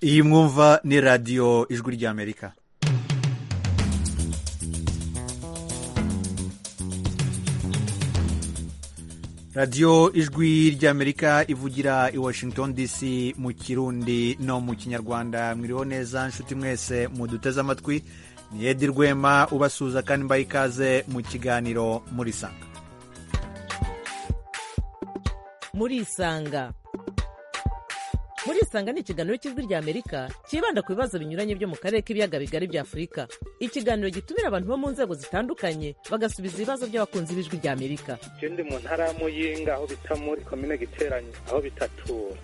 iyi mwumva ni radiyo ijwi ry'amerika radiyo ijwi ry'amerika ivugira i washington dc mu kirundi no mu kinyarwanda mwiriho neza nshuti mwese muduteze amatwi ni edi rwema ubasuhuza kandi mbaye ikaze mu kiganiro muri sanga murisanga murisanga ni ikiganiro cy'ijwi ry'amerika cyibanda ku bibazo binyuranye byo mu karere k'ibiyaga bigari bya afurika ikiganiro gitumira abantu bo mu nzego zitandukanye bagasubiza ibibazo by'abakunzi b'ijwi ry'amerika je ndi mu ntara ya muyinga aho bita muri komine giteranye aho bitatura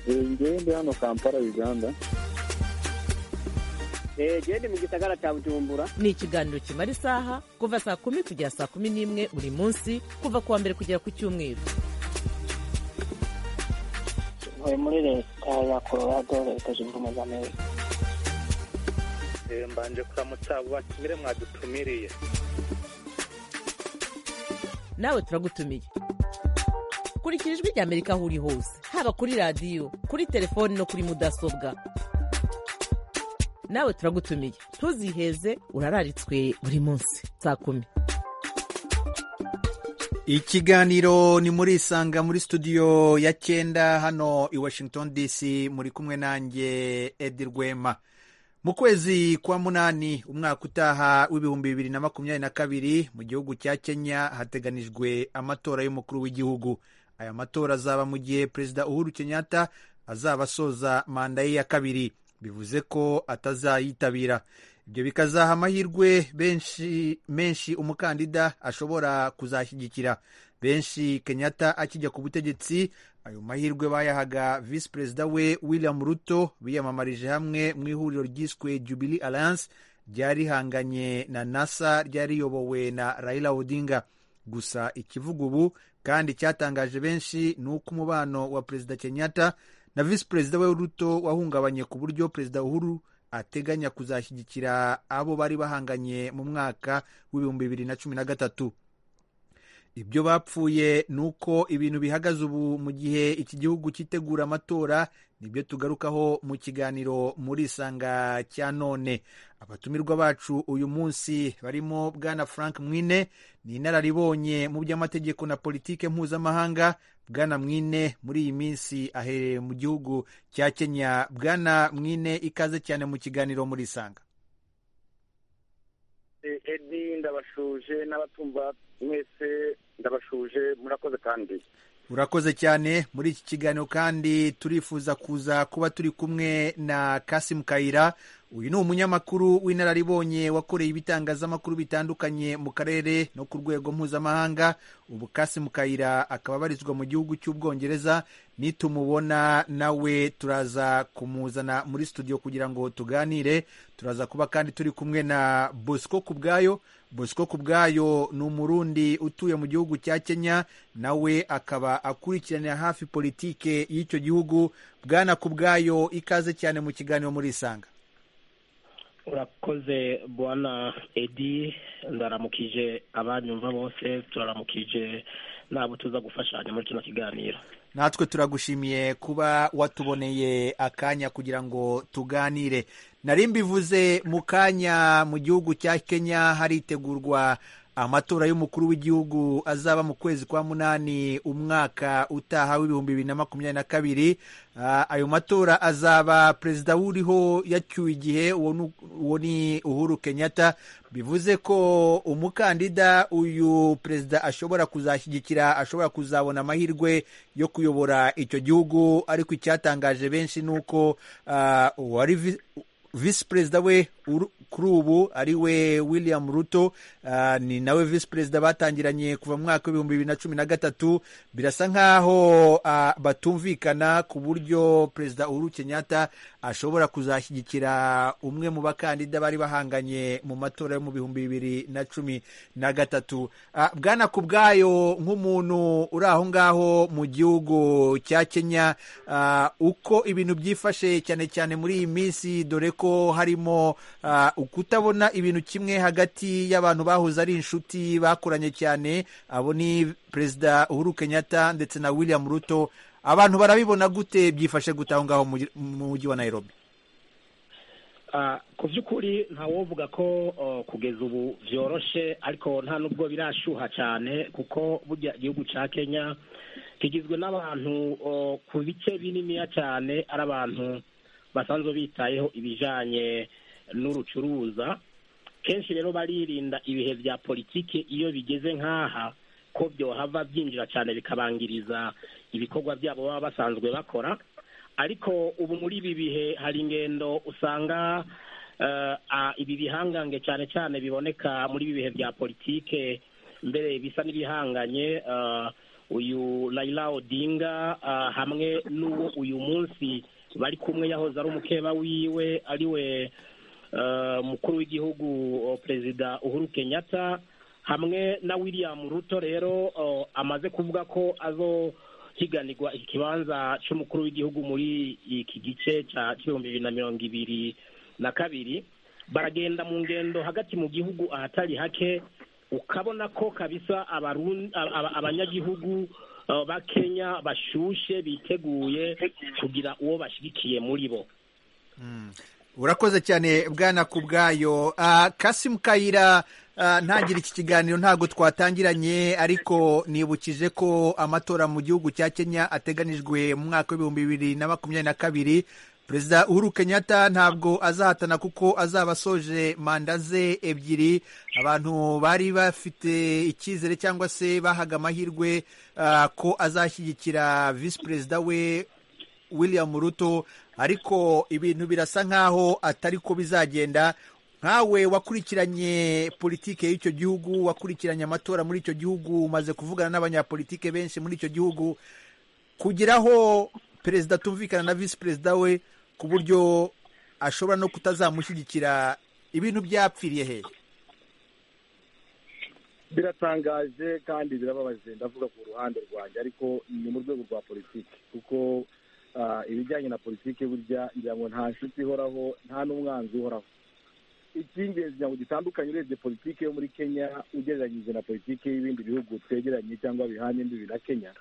ngewe ndi hano kampala uganda genda mu gisagara cya bujumbura ni ikiganiro kimara isaha kuva saa kumi kugera saa kumi n'imwe buri munsi kuva ku wa mbere kugera ku cyumweru ntuye muri leta ya colorado leta zunze ubumwe za amerika Eh, mbanje kuramutsa abo batumire mwadutumiriye nawe turagutumiye kurikira ijwi ry'amerika aho uri hose haba kuri radiyo kuri telefoni no kuri mudasobwa nawe turagutumiye ntuziheze urararitswe buri munsi saa kumi ikiganiro ni muri isanga muri studio ya cyenda hano i washington dc muri kumwe nanjye edi rwema mu kwezi kwa munani umwaka utaha w'ibihumbi bibiri na makumyabiri na kabiri mu gihugu cya kenya hateganijwe amatora y'umukuru w'igihugu aya matora azaba mu gihe perezida uhuru kenyatta azaba asoza manda ye ya kabiri bivuze ko atazayitabira ibyo bikazaha amahirwe benshi menshi umukandida ashobora kuzashyigikira benshi kenyatta akijya ku butegetsi ayo mahirwe bayahaga visi perezida we william ruto biyamamarije hamwe mu ihuriro ryiswe jubilee alliance ryari rihanganye na nasa ryari riyobowe na raila odinga gusa ikivuga ubu kandi cyatangaje benshi ni uko umubano wa perezida kenyatta na visi perezida we ruto wahungabanye ku buryo perezida uhuru ateganya kuzashyigikira abo bari bahanganye mu mwaka w'ibihumbi bibiri na cumi na gatatu ibyo bapfuye ni uko ibintu bihagaze ubu mu gihe iki gihugu cyitegura amatora nibyo tugarukaho mu kiganiro muri isanga cya none abatumirwa bacu uyu munsi barimo bwana frank mwine ni inararibonye mu by'amategeko na politike mpuzamahanga bwana mwine muri iyi minsi aherereye mu gihugu cya kenya bwana mwine ikaze cyane mu kiganiro muri isanga Eh, edi ndabashuje n'abatumva mwese ndabashuje murakoze kandi urakoze cyane muri iki kiganiro kandi turifuza kuza kuba turi kumwe na kasimu kayira uyu ni umunyamakuru w'inararibonye wakoreye ibitangazamakuru bitandukanye mu karere no ku rwego mpuzamahanga ubu kasimu kayira akaba abarizwa mu gihugu cy'ubwongereza nitumubona nawe turaza kumuzana muri studio kugira ngo tuganire turaza kuba kandi turi kumwe na bosco kubwayo bosco kubwayo ni umurundi utuye mu gihugu cya kenya nawe akaba akurikiranira hafi politike y'icyo gihugu bwana kubwayo ikaze cyane mu kiganiro muri isanga urakoze bwana edi ndaramukije abanyumva bose turaramukije nabo tuza gufashanya muri kino kiganiro natwe turagushimiye kuba watuboneye akanya kugira ngo tuganire nari mbivuze mu kanya mu gihugu cya kenya haritegurwa amatora y'umukuru w'igihugu azaba mu kwezi kwa munani umwaka utaha w'ibihumbi bibiri na makumyabiri na kabiri Ah, ayo matora azaba perezida wuriho yacyuye igihe uwo ni- uwo ni uhuru kenyatta bivuze ko umukandida uyu perezida ashobora kuzashyigikira ashobora kuzabona amahirwe yo kuyobora icyo gihugu ariko icyatangaje benshi ni uko ah, uwari vi- visi perezida we uru- kuri ubu ari we william ruto ah, ni nawe visi perezida batangiranye kuva mu mwaka w'ibihumbi bibiri na cumi na gatatu birasa nk'aho ah, batumvikana ku buryo perezida uhuru kenyatta ashobora kuzashyigikira umwe mu bakandida bari bahanganye mu matora yo mu bihumbi bibiri na cumi na gatatu Ah, bwana ku bwayo nk'umuntu uri aho ngaho mu gihugu cya kenya ah, uko ibintu byifashe cyane cyane muri iyi minsi dore ko harimo ah, ukutabona ibintu kimwe hagati y'abantu bahoze ari inshuti bakoranye cyane abo ni perezida uhuru kenyatta ndetse na william ruto abantu barabibona gute byifashe gute aho ngaho mu mujyi wa nairobi Ah, ku by'ukuri ntawovuga ko oh, kugeza ubu byoroshe ariko nta nubwo birashyuha cyane kuko burya igihugu cya kenya kigizwe n'abantu oh, ku bice bininiya cyane ari abantu basanzwe bitayeho ibijyanye n'urucuruza kenshi rero baririnda ibihe bya politiki iyo bigeze nk'aha ko byohava byinjira cyane bikabangiriza ibikorwa byabo baba basanzwe bakora ariko ubu muri ibi bihe hari ingendo usanga eh, ah, ibi bihangange cyane cyane biboneka muri ibi bihe bya politike mbere bisa n'ibihanganye eh, uyu Raila Odinga ah, hamwe n'uwo uyu munsi bari kumwe yahoze ari umukeba wiwe ariwe eh, mukuru w'igihugu oh, perezida Uhuru Kenyatta hamwe na William Ruto rero oh, amaze kuvuga ko azo higanirwa ikibanza cy'umukuru w'igihugu muri iki gice cya ibihumbi bibiri na mirongo ibiri na kabiri baragenda mu ngendo hagati mu gihugu ahatari hake ukabona ko kabisa abarun- aba- aba- abanyagihugu eh, ba kenya bashyushye biteguye kugira uwo bashyigikiye muri bo urakoze cyane bwana ku bwayo kasimu kayira ah, ntagire iki kiganiro ntabwo twatangiranye ariko nibukije ko amatora mu gihugu cya kenya ateganijwe mu mwaka w'ibihumbi bibiri na makumyabiri na kabiri perezida uhuru kenyatta ntabwo azahatana kuko azaba asoje manda ze ebyiri abantu bari bafite icyizere cyangwa se bahaga amahirwe ah, ko azashyigikira visi perezida we William Ruto ariko ibintu birasa nkaho atari ko bizagenda nkawe wakurikiranye politike y'icyo gihugu wakurikiranye amatora muri icyo gihugu umaze kuvugana n'abanyapolitike benshi muri icyo gihugu kugeraho perezida atumvikana na visi perezida we ku buryo ashobora no kutazamushyigikira ibintu byapfiriye hehe biratangaje kandi birababaje ndavuga ku ruhande rwanjye ariko ni mu rwego rwa politiki kuko ah, ibijyanye na politiki burya ngira ngo nta nshuti ihoraho nta n'umwanzi uhoraho icy'ingenzi ngira ngo gitandukanye urebye politiki yo muri kenya ugereranyije na politiki y'ibindi bihugu twegeranye cyangwa bihanye imbibi na kenya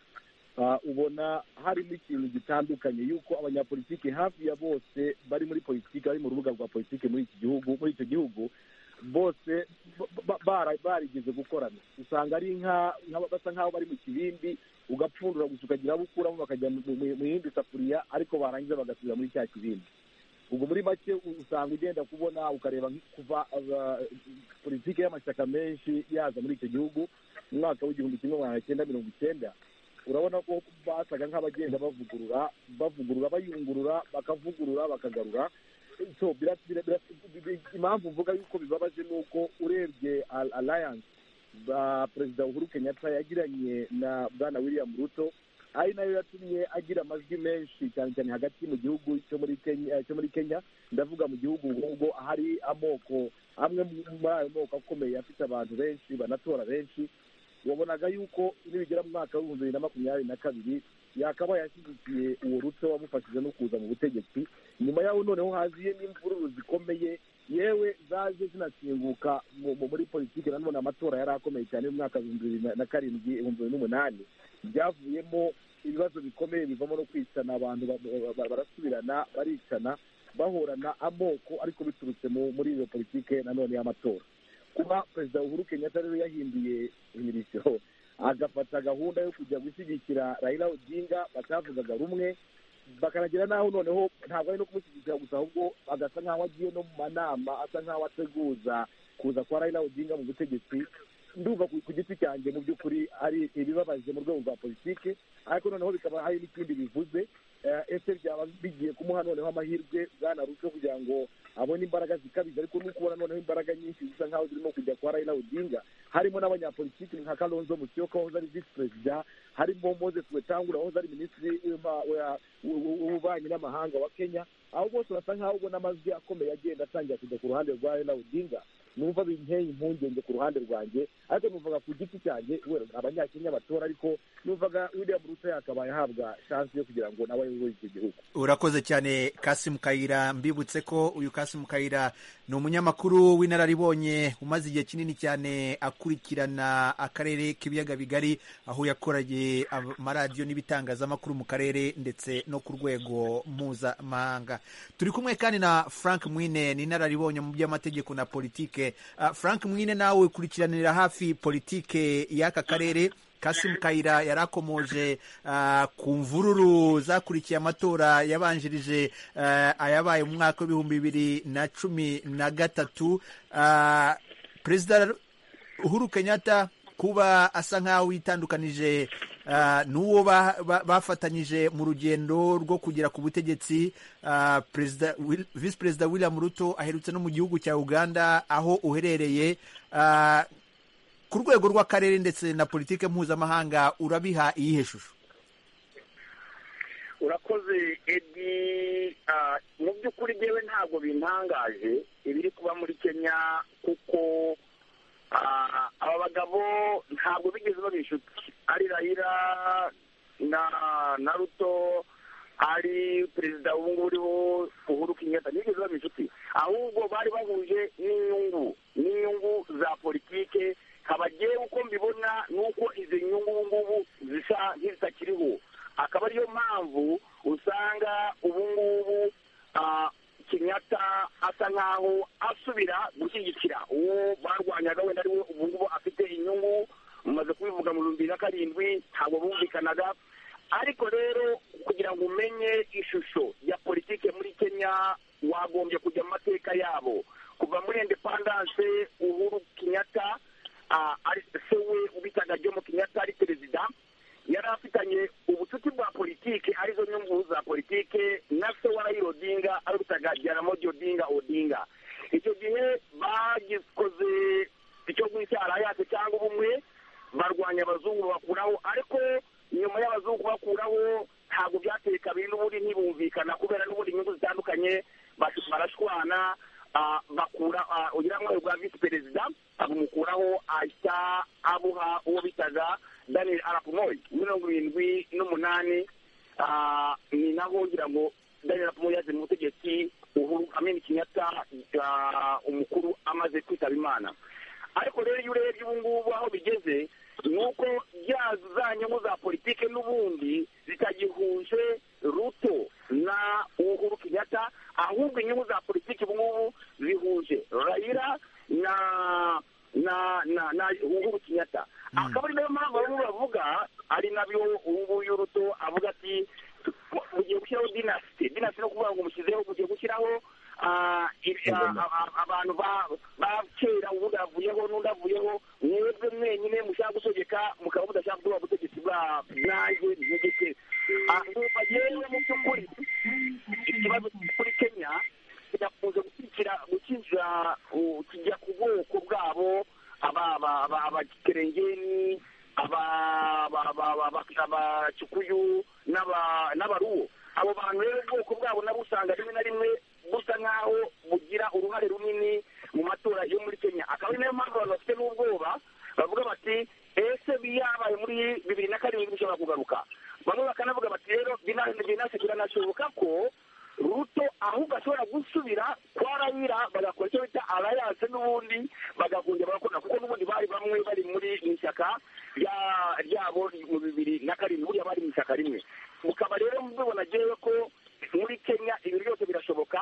ah, ubona harimo ikintu gitandukanye yuko abanyapolitiki hafi ya bose bari muri politiki bari mu rubuga rwa politiki muri iki gihugu muri icyo gihugu bose ba- ba- barigeze gukorana usanga ari nka nka- basa nk'aho bari mu kibindi ugapfundura gusa ukagira abo ukuramo bakajya mu mu- mu yindi safuriya ariko barangiza bagasubira muri cya kibindi ubwo muri make u- usanga ugenda kubona ukareba nk- kuva aba- politiki y'amashyaka menshi yaza muri icyo gihugu mu mwaka w'igihumbi kimwe magana cyenda mirongo icyenda urabona ko basaga nk'abagenda bavugurura bavugurura bayungurura bakavugurura bakagarura so bira- bira- bira- bi- bi- impamvu mvuga yuko bibabaje ni uko urebye Al- alliance ba perezida uhuru kenyatta yagiranye na bwana william ruto ari nayo yatumye agira amajwi menshi cyane cyane hagati mu gihugu cyo muri kenya cyo muri kenya ndavuga mu gihugu ubwo hari amoko amwe mu- muri ayo moko akomeye afite abantu benshi banatora benshi wabonaga yuko nibigera mu mwaka w'ibihumbi bibiri na makumyabiri na kabiri yakabaye ashyigikiye uwo ruto wamufashije no kuza mu butegetsi nyuma yaho noneho haziye n'imvururu zikomeye yewe zaje zinakinguka mu- mu- muri politiki nanone amatora yari akomeye cyane y'umwaka w'ibihumbi bibiri na- na karindwi ibihumbi bibiri n'umunani byavuyemo ibibazo bikomeye bivamo no kwicana abantu ba- ba- ba- barasubirana baricana bahorana amoko ariko biturutse mu- muri iyo politiki nanone y'amatora kuba perezida uhuru kenyatta rero yahinduye imirishyo agafata gahunda yo kujya gushyigikira raila odinga batavugaga rumwe bakanagira n'aho noneho ntabwo ari no kumushyigikira gusa ahubwo agasa nk'aho agiye no mu manama asa nk'aho ateguza kuza kwa raila odinga mu butegetsi ndumva ku ku giti cyanjye mu by'ukuri ari ibibabaje mu rwego rwa politiki ariko noneho bikaba hari n'ikindi bivuze eh, ese byaba bigiye kumuha noneho amahirwe bwana ruto kugira ngo abona imbaraga zikabije ariko no kubona noneho imbaraga nyinshi zisa nk'aho zirimo kujya kwa raila odinga harimo n'abanyapolitiki nka kalonzo musyoka wahoze ari visi perezida harimo moses wetangura wahoze ari minisitiri w'impa- wa- w- w'ububanyi n'amahanga wa kenya aho bose basa nk'aho ubona amajwi akomeye agenda atangira kujya ku ruhande rwa raila odinga numva binteye impungenge ku ruhande rwanjye ariko numvaga ku giti cyanjye wenda abanyakenya batora ariko numvaga william ruto yakabaye ahabwa shansi yo kugira ngo nawe ayobore icyo gihugu urakoze cyane kasimu kayira mbibutse ko uyu kasimu kayira ni umunyamakuru w'inararibonye umaze igihe kinini cyane akurikirana akarere k'ibiyaga bigari aho yakoranye amaradiyo n'ibitangazamakuru mu karere ndetse no ku rwego mpuzamahanga turi kumwe kandi na frank mwine ni inararibonye mu by'amategeko na politike Ah, frank mwine nawe ukurikiranira hafi politike y'aka karere kasimu kayira yari akomoje ah, ku mvururu zakurikiye amatora yabanjirije ah, ayabaye mu mwaka w'ibihumbi bibiri na cumi na gatatu Ah, perezida uhuru kenyatta kuba asa nk'aho yitandukanije ah, n'uwo ba- ba- bafatanyije mu rugendo rwo kugera ku butegetsi ah, perezida Wil- visi perezida william ruto aherutse no mu gihugu cya uganda aho uherereye Ah, ku rwego rw'akarere ndetse na politike mpuzamahanga urabiha iyihe shusho urakoze edi ah, mu by'ukuri ngewe ntabwo bintangaje ibiri kuba muri kenya kuko ah, aba bagabo ntabwo bigeze baba inshuti ari rayira na na ruto ari perezida ubu ngubu uriho uhuru kenyatta ntibigeze baba inshuti ahubwo bari bahuje n'inyungu n'inyungu za politike nkaba ngewe uko mbibona ni uko izi nyungu ubu ngubu zisa nk'izitakiriho akaba ariyo mpamvu usanga ubu ngubu ah, kenyatta asa nk'aho asubira gushyigikira uwo barwanyaga wenda ariwe ubu ngubu afite inyungu mumaze kubivuga mu bihumbi bibiri na karindwi ntabwo bumvikanaga ariko rero kugira ngo umenye ishusho ya politike muri kenya wagombye kujya mu mateka yabo kuva muri independance uhuru kenyatta ah, ari- se we ubitaga jomo kenyatta ari perezida yari afitanye ubucuti bwa politike arizo nyungu za politike na se wa raila odinga ari ubitaga jaramogi odinga odinga icyo gihe bagikoze icyo bita arayate cyangwa ubumwe barwanya abazungu bakuraho ariko nyuma y'abazungu bakuraho ntabwo byateye kabiri n'ubundi ntibumvikana kubera n'ubundi inyungu zitandukanye bas- barashwana ah, bakura ah, ugira ngo bwa visi perezida abumukuraho ahita abuha uwo bitaga daniel arap moi mirongo irindwi n'umunani Ah, ni naho ngira ngo daniel arap moi yaje mu butegetsi uhuru amin kenyatta ah, umukuru amaze kwitaba imana ariko rero iyo urebye ubu ngubu aho bigeze ni uko za za nyungu za politike n'ubundi zitagihuje ruto na uhuru kenyatta ahubwo inyungu za politike ubu ngubu zihuje rayira na na na na uhuru kenyatta akaba ari nayo mpamvu bamwe bavuga ari nabyo ubu ngubu ruto avuga ati mugiye gushyiraho dinasiti dinasiti no kuvuga ngo mushyizeho mugiye gushyiraho ah, ibi- ah, ah, abantu ba- ba kera ubundi avuyeho n'undi avuyeho mwebwe mwenyine mushaka gutegeka mukaba mudashaka kuba ubutegetsi bwa nanjye ntegeke ahubwo yewe mu by'ukuri ikibazo kuri kenya kirakunze gukikira gukinjira uh, kijya ku bwoko bwabo aba- aba- aba- abakerengeni aba- aba- aba- aba- abacikuyu n'aba- n'abaruwo abo bantu rero ubwoko bwabo nabo usanga rimwe na rimwe busa nk'aho bugira uruhare runini mu matora yo muri kenya akaba ari nayo mpamvu abantu bafite n'ubwoba bavuga bati ese biyabaye muri bibiri na karindwi bishobora kugaruka bamwe bakanavuga bati rero bina- binasi biranashoboka ko ruto ahubwo ashobora gusubira kwa rayira bagakora icyo bita alliance n'ubundi bagahungira bagakora kuko n'ubundi bari bamwe bari muri mu ishyaka rya- ryabo mu bibiri na karindwi buriya bari mu ishyaka rimwe mukaba rero mubibona rero ko muri kenya ibi byose birashoboka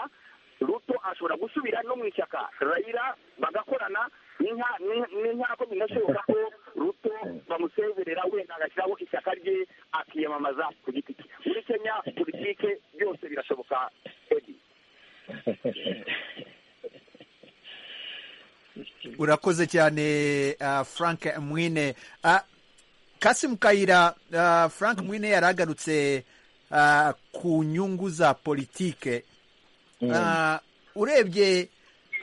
ruto ashobora gusubira no mu ishyaka rayira bagakorana n'inka- n'inka- n'inkako binashoboka ko ruto bamusezerera wenda agashyiraho ishyaka rye akiyamamaza ku giti cye muri kenya politike byose birashoboka edi urakoze cyane ah, frank mwine Ah, kasimu kayira ah, frank mwine yari agarutse ah, ku nyungu za politike Ah, urebye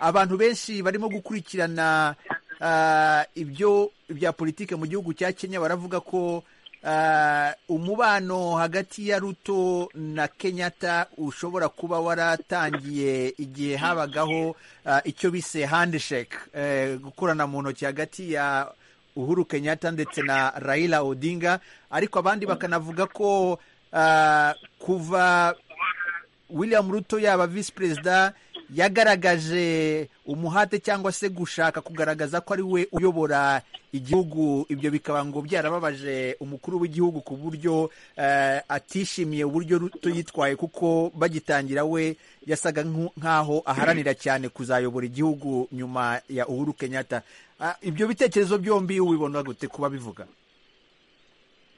abantu benshi barimo gukurikirana ah, ibyo bya politike mu gihugu cya kenya baravuga ko Ah, umubano hagati ya ruto na kenyatta ushobora kuba waratangiye igihe habagaho ah, icyo bise handshake eh, gukorana mu ntoki hagati ya uhuru kenyatta ndetse na raila odinga ariko abandi bakanavuga ko ah, kuva william ruto yaba visi perezida yagaragaje umuhate cyangwa se gushaka kugaragaza ko ari we uyobora igihugu ibyo bikaba ngo byarababaje umukuru w'igihugu ku buryo eh, atishimiye uburyo ruto yitwaye kuko bagitangira we yasaga nku- nk'aho aharanira cyane kuzayobora igihugu nyuma ya uhuru kenyatta Ah, ibyo bitekerezo byombi ubibona gute kuba bivuga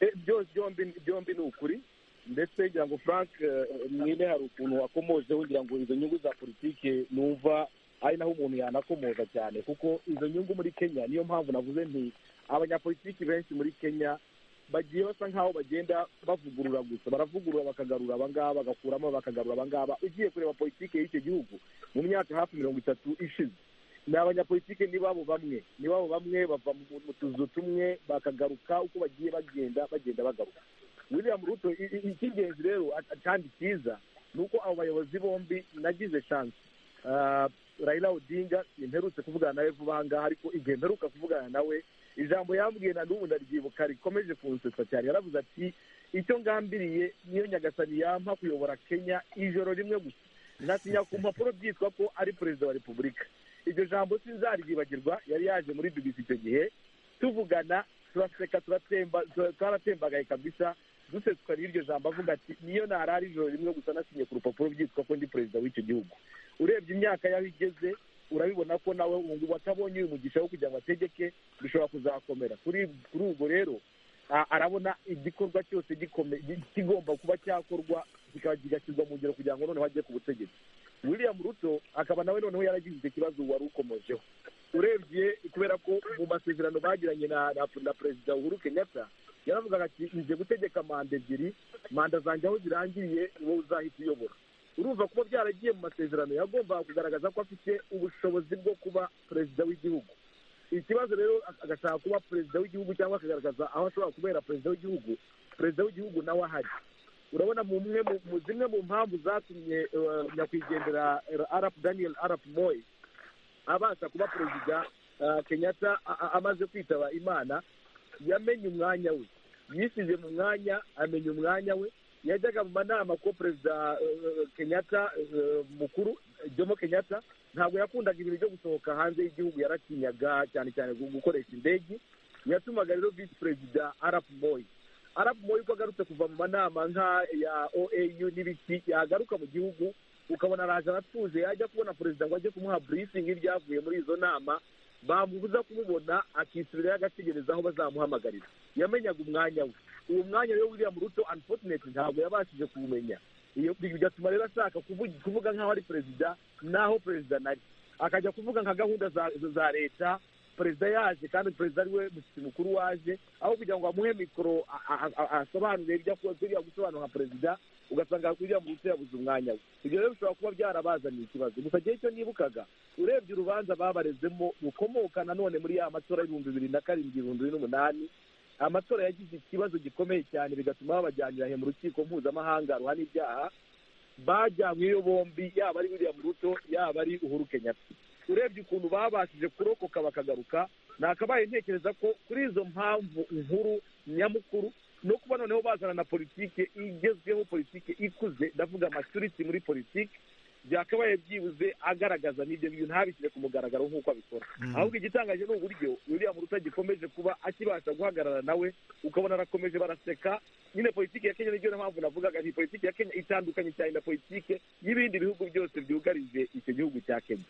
Eh, byose byombi byombi ni ukuri ndetse ngira ngo frank eh, mwene hari ukuntu wakomojeho ngira ngo izo nyungu za politike numva ari naho umuntu yanakomoza cyane kuko izo nyungu muri kenya niyo mpamvu navuze nti abanyapolitiki benshi muri kenya bagiye basa nk'aho bagenda bavugurura gusa baravugurura bakagarura abangaba bagakuramo bakagarura abangaba ugiye kureba politike y'icyo gihugu mu myaka hafi mirongo itatu ishize ni abanyapolitike ni babo bamwe ni babo bamwe bava mu mu tuzu tumwe bakagaruka uko bagiye bagenda bagenda bagaruka william ruto i- i- icy'ingenzi rero a- kandi cyiza ni uko abo bayobozi bombi nagize chance Ah, raila odinga imperutse kuvugana nawe vuba aha ngaha ariko igihe mperuka kuvugana nawe ijambo yambwiye na n'ubu ndaryibuka rikomeje kunsetsa cyane yaravuze ati icyo ngambiriye niyo nyagasani yampa kuyobora kenya ijoro rimwe gusa nasinya ku mpapuro byitwa ko ari perezida wa repubulika iryo jambo sinzaryibagirwa yari yaje muri bbc icyo gihe tuvugana turaseka turatemba tura- twaratembagaye kabisa duseswa n'iryo jambo avuga ati niyo narara ijoro rimwe gusa nasinye ku rupapuro byitwa ko ndi perezida w'icyo gihugu urebye imyaka yaho igeze urabibona ko nawe ubu ngubu atabonye uyu mugisha wo kugira ngo ategeke bishobora kuzakomera kuri kuri ubwo rero a- arabona igikorwa cyose gikome- gi- kigomba kuba cyakorwa kikaba kigashyirwa mu ngiro kugira ngo noneho ajye ku butegetsi william ruto akaba nawe noneho yaragize icyo kibazo wari ukomojeho urebye kubera ko mu masezerano bagiranye na na, na perezida uhuru kenyatta yaravugaga ati nje gutegeka manda ebyiri manda zanjye aho zirangiriye wowe uzahita uyobora urumva kuba byaragiye mu masezerano yagombaga kugaragaza ko afite ubushobozi bwo kuba perezida w'igihugu ikibazo rero agashaka kuba perezida w'igihugu cyangwa akagaragaza aho ashobora kubera perezida w'igihugu perezida w'igihugu nawe ahari urabona mu mwe mu- mu zimwe mu mpamvu zatumye eh, nyakwigendera eh, arap daniel arap moy abasha kuba perezida eh, kenyatta a- a- amaze kwitaba imana yamenye umwanya we yisize mu mwanya amenya umwanya we yajyaga mu manama ko perezida eh, kenyatta eh, mukuru jomo kenyatta ntabwo yakundaga ibintu byo gusohoka hanze y'igihugu yaratinyaga cyane cyane gu- gukoresha indege yatumaga rero visi perezida arap moy arap moy uko agarutse kuva mu manama nka ya oau n'ibiki yagaruka mu gihugu ukabona araje aratuje yajya kubona perezida ngo ajye kumuha briefing y'ibyavuye muri izo nama bamubuza kumubona akisubirayo agategereza aho bazamuhamagarira yamenyaga umwanya we uwo mwanya rero william ruto unfortunately ntabwo yabashije kuwumenya iyo bigatuma rero ashaka kuvugi- kuvuga nk'aho ari perezida n'aho perezida nari akajya kuvuga nka gahunda za- za leta perezida yaje kandi perezida ariwe mushyitsi mukuru waje aho kugira ngo amuhe mikoro a- a- a- asobanure ibyo akora biriya gusobanura nka perezida ugasanga william ruto yabuze umwanya we ibyo rero bishobora kuba byarabazaniye ikibazo gusa igihe cyo nibukaga urebye urubanza babarezemo rukomoka nanone muri ya matora y'ibihumbi bibiri na karindwi ibihumbi bibiri n'umunani amatora yagize ikibazo gikomeye cyane bigatuma babajyanira he mu rukiko mpuzamahanga ruhana ibyaha bajyanyweyo bombi yaba ari william ruto yaba ari uhuru kenyatta urebye ukuntu babashije kurokoka bakagaruka nakabaye ntekereza ko kuri izo mpamvu nkuru nyamukuru no kuba noneho bazana na politike igezweho politike ikuze ndavuga maturity muri politike byakabaye byibuze agaragaza n'ibyo bintu ntabishyire ku mugaragaro nk'uko abikora ahubwo igitangaje ni uburyo william ruto gikomeje kuba akibasha guhagarara nawe ukabona arakomeje baraseka nyine politiki ya kenya niyo mpamvu navugaga nti politiki ya kenya itandukanye cyane na politiki y'ibindi bihugu byose byugarije icyo gihugu cya kenya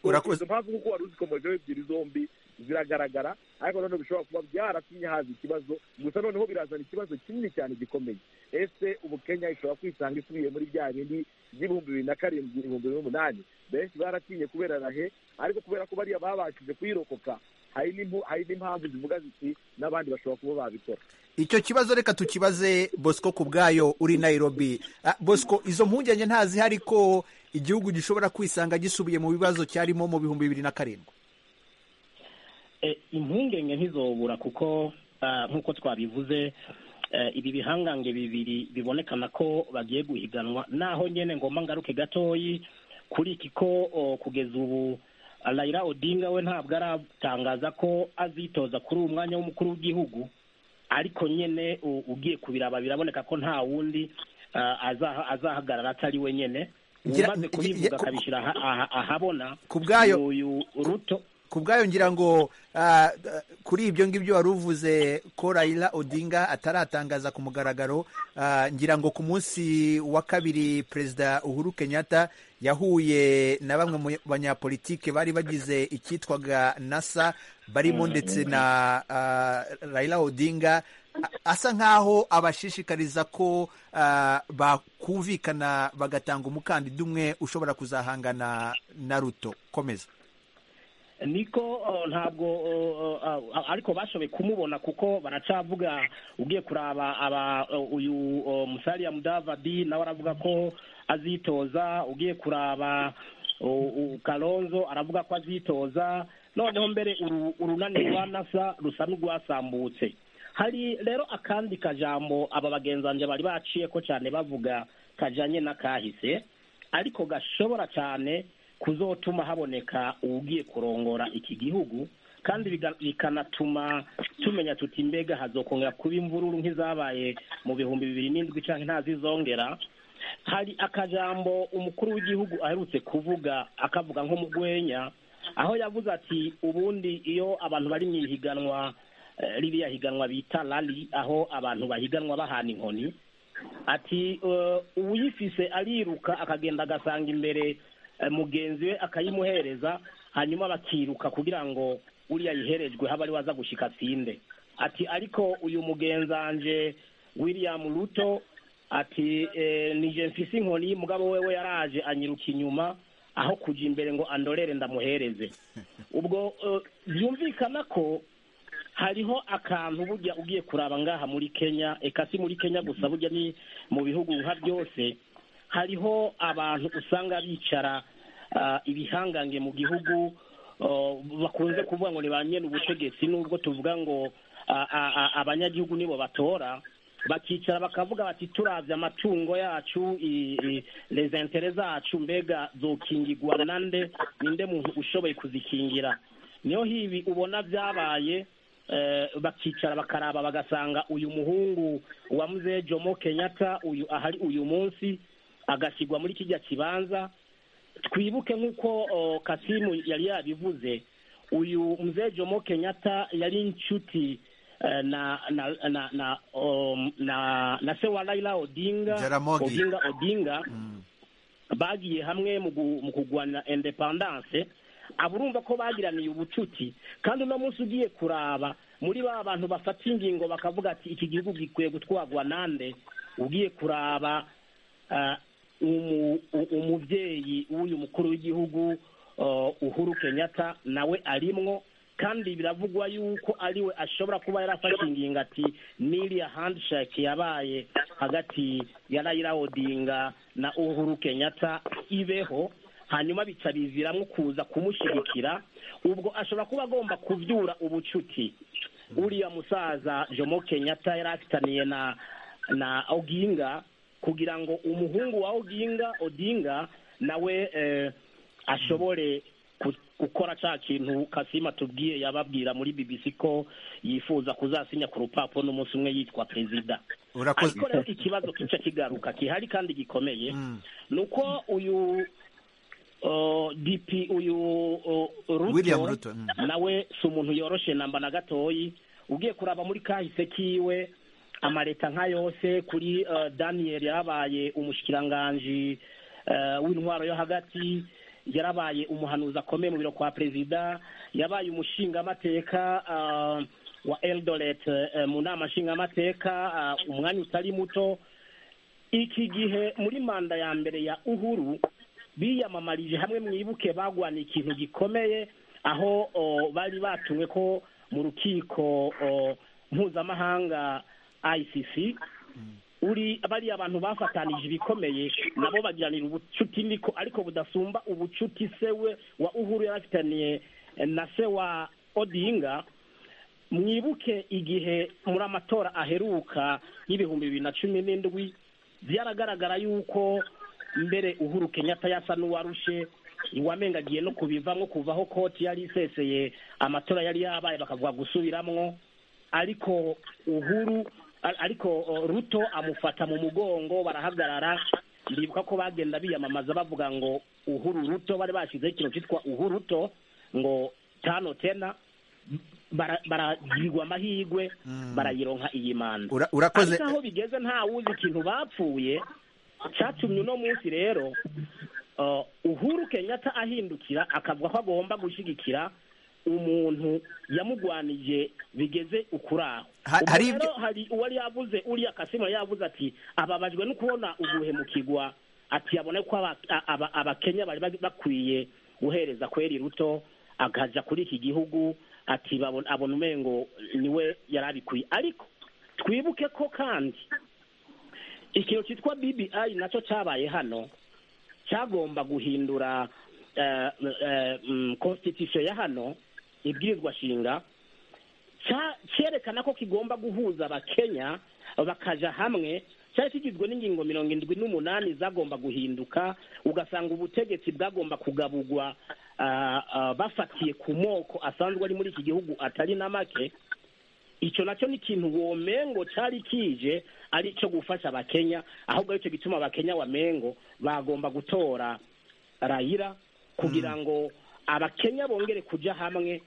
Urakoze. Izo mpamvu kuko wari uzikomojeho ebyiri zombi ziragaragara ariko noneho bishobora kuba byaratumye haza ikibazo gusa noneho birazana ikibazo kinini cyane gikomeye ese ubu kenya ishobora kwisanga isubiye muri bya bindi by'ibihumbi bibiri na karindwi ibihumbi bibiri n'umunani benshi baratinye kubera rahe ariko kubera ko bariya babashije kuyirokoka hari n'impu- hari n'impamvu zivuga ziti n'abandi bashobora kuba babikora icyo kibazo reka tukibaze bosco ku bwayo uri nairobi Ah, bosco izo mpungenge ntazihari ko igihugu gishobora kwisanga gisubiye mu bibazo cyarimo mu bihumbi bibiri na karindwi Eh, impungenge ntizobura kuko ah, nk'uko twabivuze Eh, ibi bihangange bibiri bibonekana ko bagiye guhiganwa naho nyene ngomba ngaruke gatoyi kuri iki ko o, kugeza ubu Raila Odinga we ntabwo aratangaza ko azitoza kuri uwo mwanya w'umukuru w'igihugu ariko nyene u- ugiye kubiraba biraboneka ko nta wundi ah, azaha- azahagarara atari we nyene Ngira- umaze kubivuga ngira- akabishyira aha- aha- ahabona Ku bwayo- uyu ruto ku bwayo ngira ngo ah, ah, kuri ibyo ngibyo wari uvuze ko Raila Odinga ataratangaza ku mugaragaro ah, ngira ngo ku munsi wa kabiri perezida Uhuru Kenyatta yahuye na bamwe mu banyapolitike bari bagize icyitwaga NASA barimo ndetse na ah, Raila Odinga a- asa nk'aho abashishikariza ko ah, bakumvikana bagatanga umukandida umwe ushobora kuzahangana na Ruto komeza niko oh, ntabwo oh, oh, ah, ariko bashoboye kumubona kuko baracavuga ugiye kuraba aba oh, uyu oh, musariya mudavadi nawe aravuga ko azitoza ugiye kuraba oh, oh, kalonzo aravuga ko azitoza noneho mbere uru- urunani rwa nasa rusa n'urwasambutse hari rero akandi kajambo aba bagenzi banjye bari baciye ko cyane bavuga kajanye n'akahise ariko gashobora cyane kuzotuma haboneka ugiye kurongora iki gihugu kandi biga- bikanatuma tumenya tuti mbega hazokongera kuba imvururu nk'izabaye mu bihumbi bibiri n'indwi cyangwa ntazizongera hari akajambo umukuru w'igihugu aherutse kuvuga akavuga nko mu rwenya aho yavuze ati ubundi iyo abantu bari mu ihiganwa eh, ririya higanwa bita rali aho abantu bahiganwa bahana inkoni ati eh, uwuyifise ariruka akagenda agasanga imbere eh, mugenzi we akayimuhereza hanyuma bakiruka kugira ngo uriya yiherejwe habe ari waza gushika atsinde ati ariko uyu mugenzanje william ruto ati eh, nije mfise inkoni mugabo wewe yaraje anyiruka inyuma aho kuja imbere ngo andorere ndamuhereze ubwo eh, byumvikana ko hariho akantu burya ugiye kuraba ngaha muri kenya eka si muri kenya gusa burya ni mu bihugu nka byose hariho abantu usanga bicara ah, ibihangange mu gihugu oh, bakunze kuvuga ngo ni ba nyene ubutegetsi nubwo tuvuga ngo ah, ah, ah, abanyagihugu nibo batora bakicara bakavuga bati turabye amatungo yacu i- i- les intere zacu mbega zokingirwa nande ninde muntu ushoboye kuzikingira niyo hibi ubona byabaye eh, bakicara bakaraba bagasanga uyu muhungu wa mzee jomo kenyatta uyu ahari uyu munsi agashyirwa muri kijya kibanza twibuke nk'uko o, kasimu yari yabivuze uyu mzee jomo kenyatta yari inshuti eh, na na na na, um, na, na se wa raila odinga Jaramogi. odinga odinga bagiye hamwe mu gu- mu kurwanya independance aba urumva ko bagiraniye ubucuti kandi uno munsi ugiye kuraba muri ba bantu bafata ingingo bakavuga ati iki gihugu gikwiye gutwarwa nande ugiye kuraba ah, umu- u- umubyeyi w'uyu mukuru w'igihugu ah, uhuru kenyatta nawe arimwo kandi biravugwa yuko ariwe ashobora kuba yarafashe ingingo ati n'iriya handshake yabaye hagati ya Raila Odinga na Uhuru Kenyatta ibeho hanyuma bica biviramo kuza kumushyigikira ubwo ashobora kuba agomba kubyura ubucuti uriya musaza Jomo Kenyatta yari afitaniye na na Oginga kugira ngo umuhungu wa Oginga Odinga nawe eh, ashobore ku- gukora cya kintu kasima tubwiye yababwira muri BBC ko yifuza kuzasinya ku rupapuro n'umunsi umwe yitwa perezida urakoze ariko rero ikibazo kica kigaruka gihari kandi gikomeye ni uko uyu uh, dp uyu uh, Ruto William Ruto, mm. nawe si umuntu yoroshe namba na gatoyi ugiye kuraba muri kahise kiwe amareta nka yose kuri uh, daniel yarabaye umushikiranganji uh, w'intwaro yo hagati yarabaye umuhanuzi akomeye mu biro kwa perezida yabaye umushingamateka uh, wa eldoret uh, mu nama nshingamateka uh, umwanya utari muto iki gihe muri manda ya mbere ya uhuru biyamamarije hamwe mwibuke bagwaniye ikintu gikomeye aho o, bari batumwe ko mu rukiko o, mpuzamahanga icc uri bariya abantu bafatanije ibikomeye nabo bagiranira ubucuti niko ariko budasumba ubucuti se we wa uhuru yarafitaniye eh, na se wa odinga mwibuke igihe muri amatora aheruka y'ibihumbi bibiri na cumi n'indwi byaragaragara yuko mbere uhuru kenyatta yasa n'uwarushe iwamenga agiye no kubivamo kuvaho koti yari iseseye amatora yari yabaye bakavuga gusubiramwo ariko uhuru ar- ariko o, ruto amufata mu mugongo barahagarara ndibuka ko bagenda biyamamaza bavuga ngo uhuru ruto bari bashyizeho ikintu cyitwa uhuru ruto ngo tano tena bara- baragirwa amahirwe barayironka iyi manda Ura- urakoze ariko aho bigeze nta wuzi ikintu bapfuye cyatumye uno munsi rero uh, uhuru kenyatta ahindukira akavuga ko agomba gushyigikira umuntu yamugwanije bigeze ukuraho Ha- hari ibyo- hari uwari yavuze uriya kasima yavuze ati ababajwe no kubona uguhemukirwa ati abona ko aba- aba- abakenya bari bag- bakwiye guhereza kweri ruto akaja kuri iki gihugu ati babona- abona umengo niwe yari abikwiye ariko twibuke ko kandi ikintu cyitwa bbi nacyo cyabaye hano cyagomba guhindura eh, eh, mm, constitution ya hano ibwirizwa shinga cya- cyerekana ko kigomba guhuza abakenya bakaja hamwe cyari kigizwe n'ingingo mirongo indwi n'umunani zagomba guhinduka ugasanga ubutegetsi bwagomba kugabugwa ah, ah, bafatiye ku moko asanzwe ari muri iki gihugu atari na make icyo nacyo ni ikintu womengo cyari kije ari icyo gufasha abakenya ahubwo aricyo gituma abakenya wa mengo bagomba gutora rayira kugira ngo abakenya bongere kujya hamwe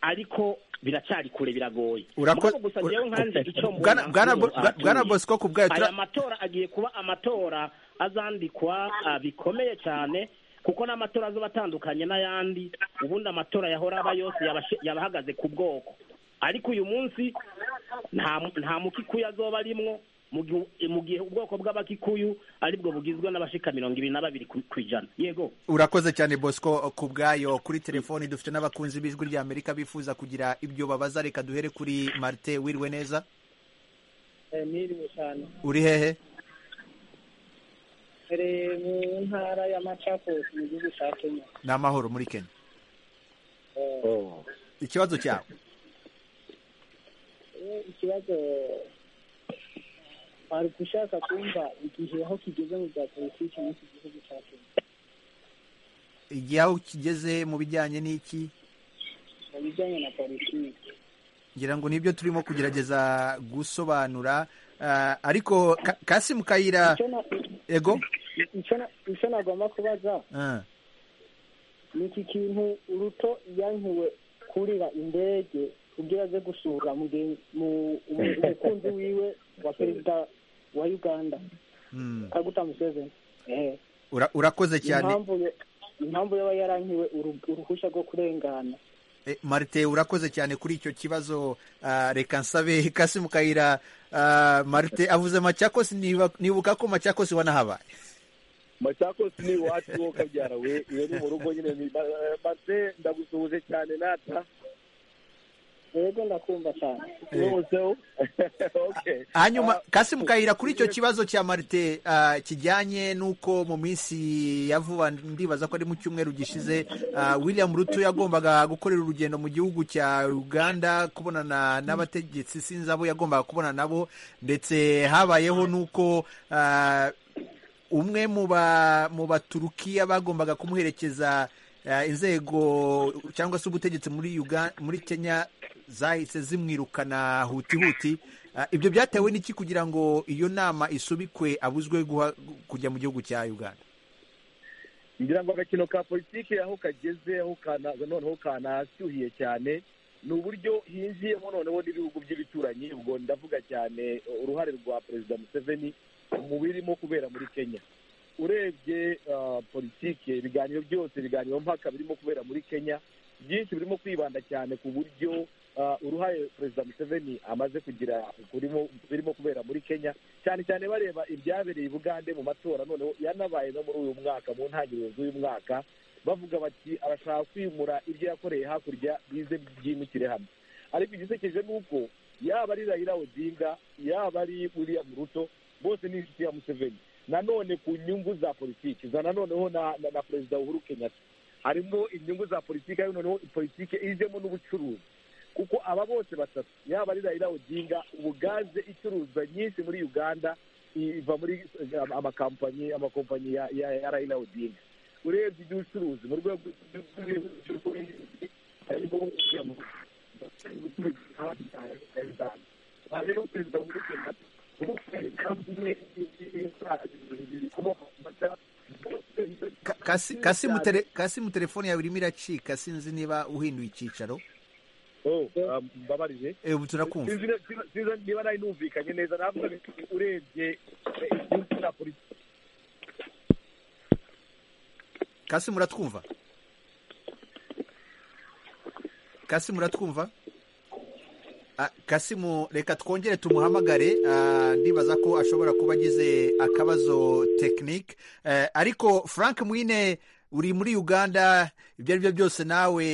ariko biracyari kure biragoye Urako- Mugabo gusa ura- njyewe nkanze icyo mbona Bwana- Bwana kuri Bo- ubu Bwa- abatuye. Bwana Bosco ku bwayo tura- aya matora agiye kuba amatora azandikwa ah, bikomeye cyane kuko n'amatora azoba atandukanye n'ayandi ubundi amatora yahora aba yose yaba- yaba ahagaze ku bwoko ariko uyu munsi nta nta mukikuyu azoba arimwo mu gihe- mu gihe ubwoko bw'abakikuyu aribwo bugizwe n'abashika mirongo ibiri na babiri ku ku ijana yego urakoze cyane bosco ku bwayo kuri telefoni dufite n'abakunzi b'ijwi rya amerika bifuza kugira ibyo babaza reka duhere kuri marite wiriwe neza niriwe cyane uri hehe dore mu ntara ya macakos mu gihugu cya kenya ni amahoro muri kenya ikibazo cyawe Eh, ikibazo wari ushaka kumva igihe aho kigeze mu bya politiki muri iki gihugu cya kenya igihe aho kigeze mu bijyanye n'iki mu bijyanye na politiki ngira ngo nibyo turimo kugerageza gusobanura Ah, ariko Ka- kasimu kayira Icyo na- ego icyo na- icyo nagomba kubaza Ah, ni iki kintu uruto yankiwe kurira indege kugira aze gusura mugenzi- mu- umu- umukunzi wiwe wa perezida wa uganda mm. kaguta museveni Eh. Ura- urakoze cyane impamvu yo- impamvu yaba yarankiwe uruhu- uruhushya rwo kurengana Eh, marite urakoze cyane kuri icyo kibazo Ah, reka nsabe kasimu kayira ah, marite avuze macakosi niba- nibuka ko macakosi wanahabaye macakosi ni iwacu wo kabyara we iyo ni mu rugo nyine ni- ba- bate ndagusuhuje cyane nata rero ndakumva cyane woseho okay hanyuma Ah, kasimu kayira kuri icyo kibazo cya marite ah, kijyanye n'uko mu minsi ya vuba ndibaza ko ari mu cyumweru gishize ah, william ruto yagombaga gukorera urugendo mu gihugu cya uganda kubonana n'abategetsi sinzi abo yagombaga kubona nabo ndetse habayeho n'uko ah, umwe mu ba mu baturukiya bagombaga kumuherekeza eh, inzego cyangwa se ubutegetsi muri Uga- muri kenya zahise zimwirukana huti huti Eh, ibyo byatewe n'iki kugira ngo iyo nama isubikwe abuzwe guha- kujya mu gihugu cya uganda ngira ngo agakino ka politiki aho kageze aho kana noneho kanashyuhiye cyane ni uburyo hinjiyemo noneho n'ibihugu by'ibituranyi ubwo ndavuga cyane uruhare rwa perezida museveni mu birimo kubera muri kenya urebye ah, politiki ibiganiro byose ibiganiro mpaka birimo kubera muri kenya byinshi birimo kwibanda cyane ku buryo ah, uruhare perezida museveni amaze kugira kurimo- birimo kubera muri kenya cyane cyane bareba ibyabereye i bugande mu matora noneho yanabaye no muri uyu mwaka mu ntangiriro z'uyu mwaka bavuga bati arashaka kwimura ibyo yakoreye hakurya bize byimukire hamwe ariko igisekeje ni uko yaba ari Raila Odinga yaba ari William Ruto bose ni inshuti ya Museveni nanone ku nyungu za politiki za nanoneho na, na, na perezida Uhuru Kenyatta harimo inyungu za politiki ariko noneho politiki ijemo n'ubucuruzi kuko aba bose batatu yaba ari rayira odinga ubu gaze icuruzwa nyinshi muri uganda iva muri eh, amakampanyi amakompanyi ya ya ya rayira odinga urebye iby'ubucuruzi mu rwego harimo rero perezida w'urugendo Ka- kasi- kasi mu tele- kasi mu telefone yawe irimo iracika sinzi niba uhinduye icyicaro Oh, um, mbabarije Eh, ubu turakumva Sinzi- sinzi- sinzi niba nari numvikanye neza navuga nti urebye igihugu cya politiki kasi muratwumva kasi muratwumva Ah, kasimu reka twongere tumuhamagare ah, ndibaza ko ashobora kuba agize akabazo tekinike ariko frank mwine uri muri uganda ibyo ari byo byose nawe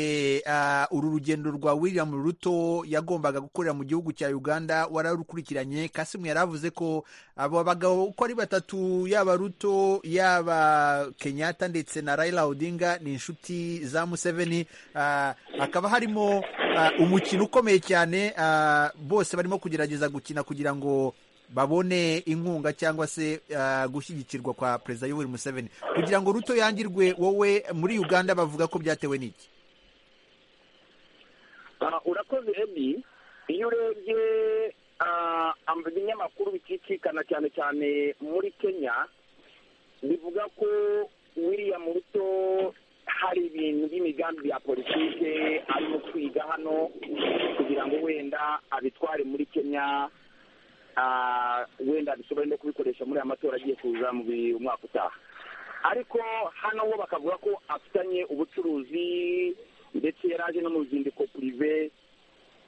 ah, uru rugendo rwa william ruto yagombaga gukorera mu gihugu cya uganda wararukurikiranye kasimu yari avuze ko abo bagabo uko ari batatu yaba ruto yaba kenyatta ndetse na raila odinga ni inshuti za museveni Ah, hakaba harimo ah, umukino ukomeye cyane ah, bose barimo kugerageza gukina kugira ngo babone inkunga cyangwa se ah, gushyigikirwa kwa perezida yoweri museveni kugira ngo ruto yangirwe wowe muri uganda bavuga ko byatewe n'iki Ah, urakoze ebi iyo urebye ah, am- ibinyamakuru bicicikana cyane cyane muri kenya bivuga ko william ruto hari ibintu by'imigambi ya politike arimo kwiga hano kugira ngo wenda abitware muri kenya ah, wenda bishobore no kubikoresha muri aya matora agiye kuza mu bi- umwaka utaha ariko hano bo bakavuga ko afitanye ubucuruzi ndetse yari aje no mu ruzinduko purive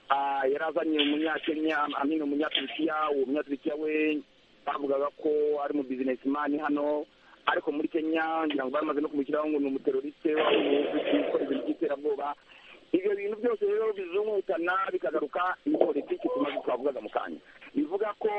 ah, yari azanye umunyakenya amina umunyaturukiya uwo munyaturukiya we bavugaga ko ari mu bizinesimani hano ariko muri kenya ngira ngo bamaze no kumushyiraho ngo ni umuteroriste waba ukora ibintu by'iterabwoba ibyo bintu byose rero bizungukana bikagaruka ni politiki tumaze twavugaga mu kanya bivuga ko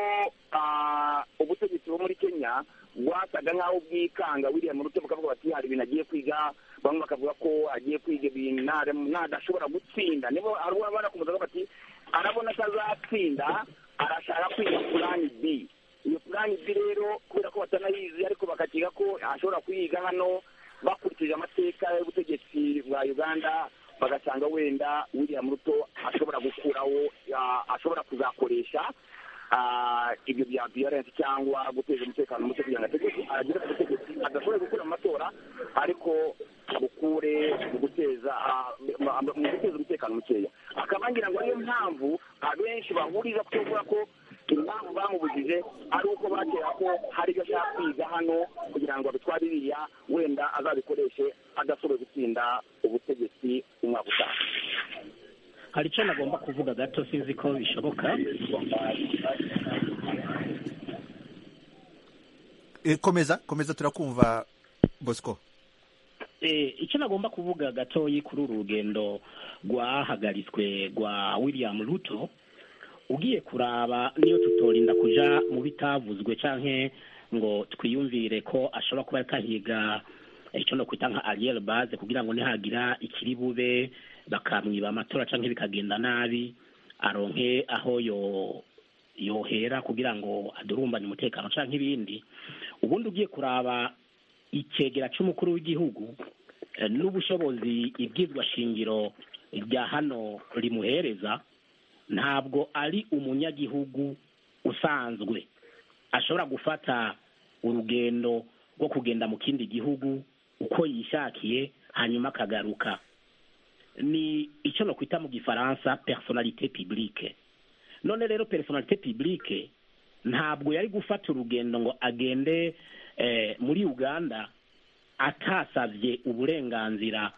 ah, ubutegetsi bwo muri kenya bwasaga nk'aho bwikanga william ruto bakavuga bati hari ibintu agiye kwiga bamwe bakavuga ko agiye kwiga ibintu nare- nadashobora gutsinda nibo arabona barakumuzaga bati arabona atazatsinda arashaka kwiga purani b iyo purani b rero kubera ko batanayizi ariko bakakiga ko ashobora kuyiga hano bakurikije amateka y'ubutegetsi bwa uganda bagasanga wenda william ruto ashobora gukuraho ah, ashobora kuzakoresha ah, ibyo bya violence cyangwa guteza umutekano muke kugira ngo ategeke agere ku butegetsi adashobore gukura mu matora ariko bukure mu guteza ah, mu- mu guteza umutekano mukeya akaba ngira ngo ariyo mpamvu abenshi bahuriza ku kuvuga ko impamvu bamubujije ari uko bakera ko hari ibyo ashaka kwiga hano kugira ngo abitware iriya wenda azabikoreshe adashoboye gutsinda ubutegetsi umwaka utaha hari icyo nagomba kuvuga gato sinzi ko bishoboka Eh, komeza komeza turakumva bosco Eh, icyo nagomba kuvuga gatoyi kuri uru rugendo rwahagaritswe rwa william ruto ugiye kuraba niyo tutorinda kuja mu bitavuzwe canke ngo twiyumvire ko ashobora kuba atahiga icyo no kwita nka ariel base kugira ngo nihagira ikiri bube bakamwiba amatora canke bikagenda nabi aronke aho yo yohera kugira ngo adurumbane umutekano canke ibindi ubundi ugiye kuraba ikegera cy'umukuru w'igihugu eh, n'ubushobozi ibwizwa shingiro rya hano rimuhereza ntabwo ari umunyagihugu usanzwe ashobora gufata urugendo rwo kugenda mu kindi gihugu uko yishakiye hanyuma akagaruka ni icyo bakwita mu gifaransa personalite publique none rero personalite publique ntabwo yari gufata urugendo ngo agende eh, muri uganda atasabye uburenganzira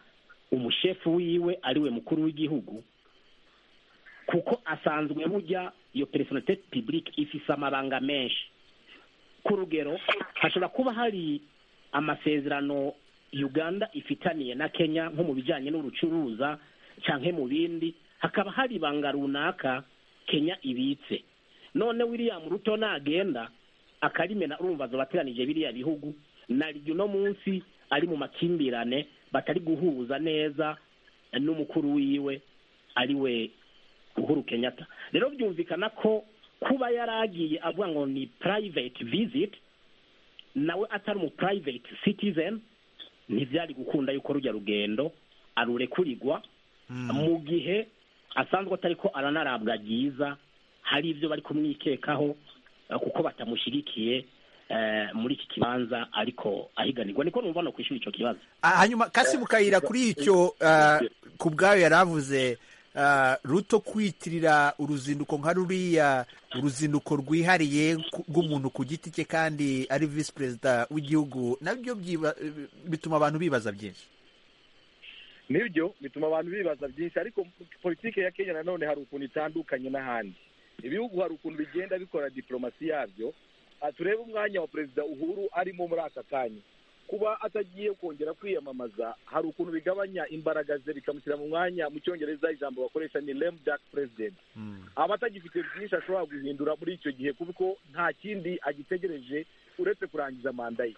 umushefu wiwe ariwe mukuru w'igihugu kuko asanzwe burya iyo personalite publique ifise amabanga menshi ku rugero hashobora kuba hari amasezerano uganda ifitaniye na kenya nko mu bijyanye n'urucuruza cyangwa mu bindi hakaba hari ibanga runaka kenya ibitse none william ruto nagenda akarimena urumva zobateranije biriya bihugu naryo uno munsi ari mu makimbirane batari guhuza neza n'umukuru wiwe ari we uhuru kenyatta rero byumvikana ko kuba yaragiye avuga ngo ni private visit nawe atari umu private citizen ntibyari gukunda yuko rujya rugendo arurekurigwa mu gihe asanzwe atari ko aranarabwa byiza hari ibyo bari kumwikekaho eh, kuko batamushyigikiye eh, muri iki kibanza ariko ahiganirwa niko numva no kwishyura icyo kibazo Ah, hanyuma kasi mukayira kuri icyo ah, ku bwayo yari avuze ah, ruto kwitirira uruzinduko nka ruriya uruzinduko rwihariye ku- rw'umuntu ku giti cye kandi ari visi perezida w'igihugu nabyo byiba- bituma abantu bibaza byinshi nibyo bituma abantu bibaza byinshi ariko politiki ya kenya nanone hari ukuntu itandukanye n'ahandi ibihugu hari ukuntu bigenda bikora diplomasi yabyo Ah, turebe umwanya wa perezida uhuru arimo muri aka kanya kuba atagiye kongera kwiyamamaza hari ukuntu bigabanya imbaraga ze bikamushyira mu mwanya mu cyongereza ijambo bakoresha ni lame duck president aba atagifite byinshi ashobora guhindura muri icyo gihe kuko nta kindi agitegereje uretse kurangiza manda ye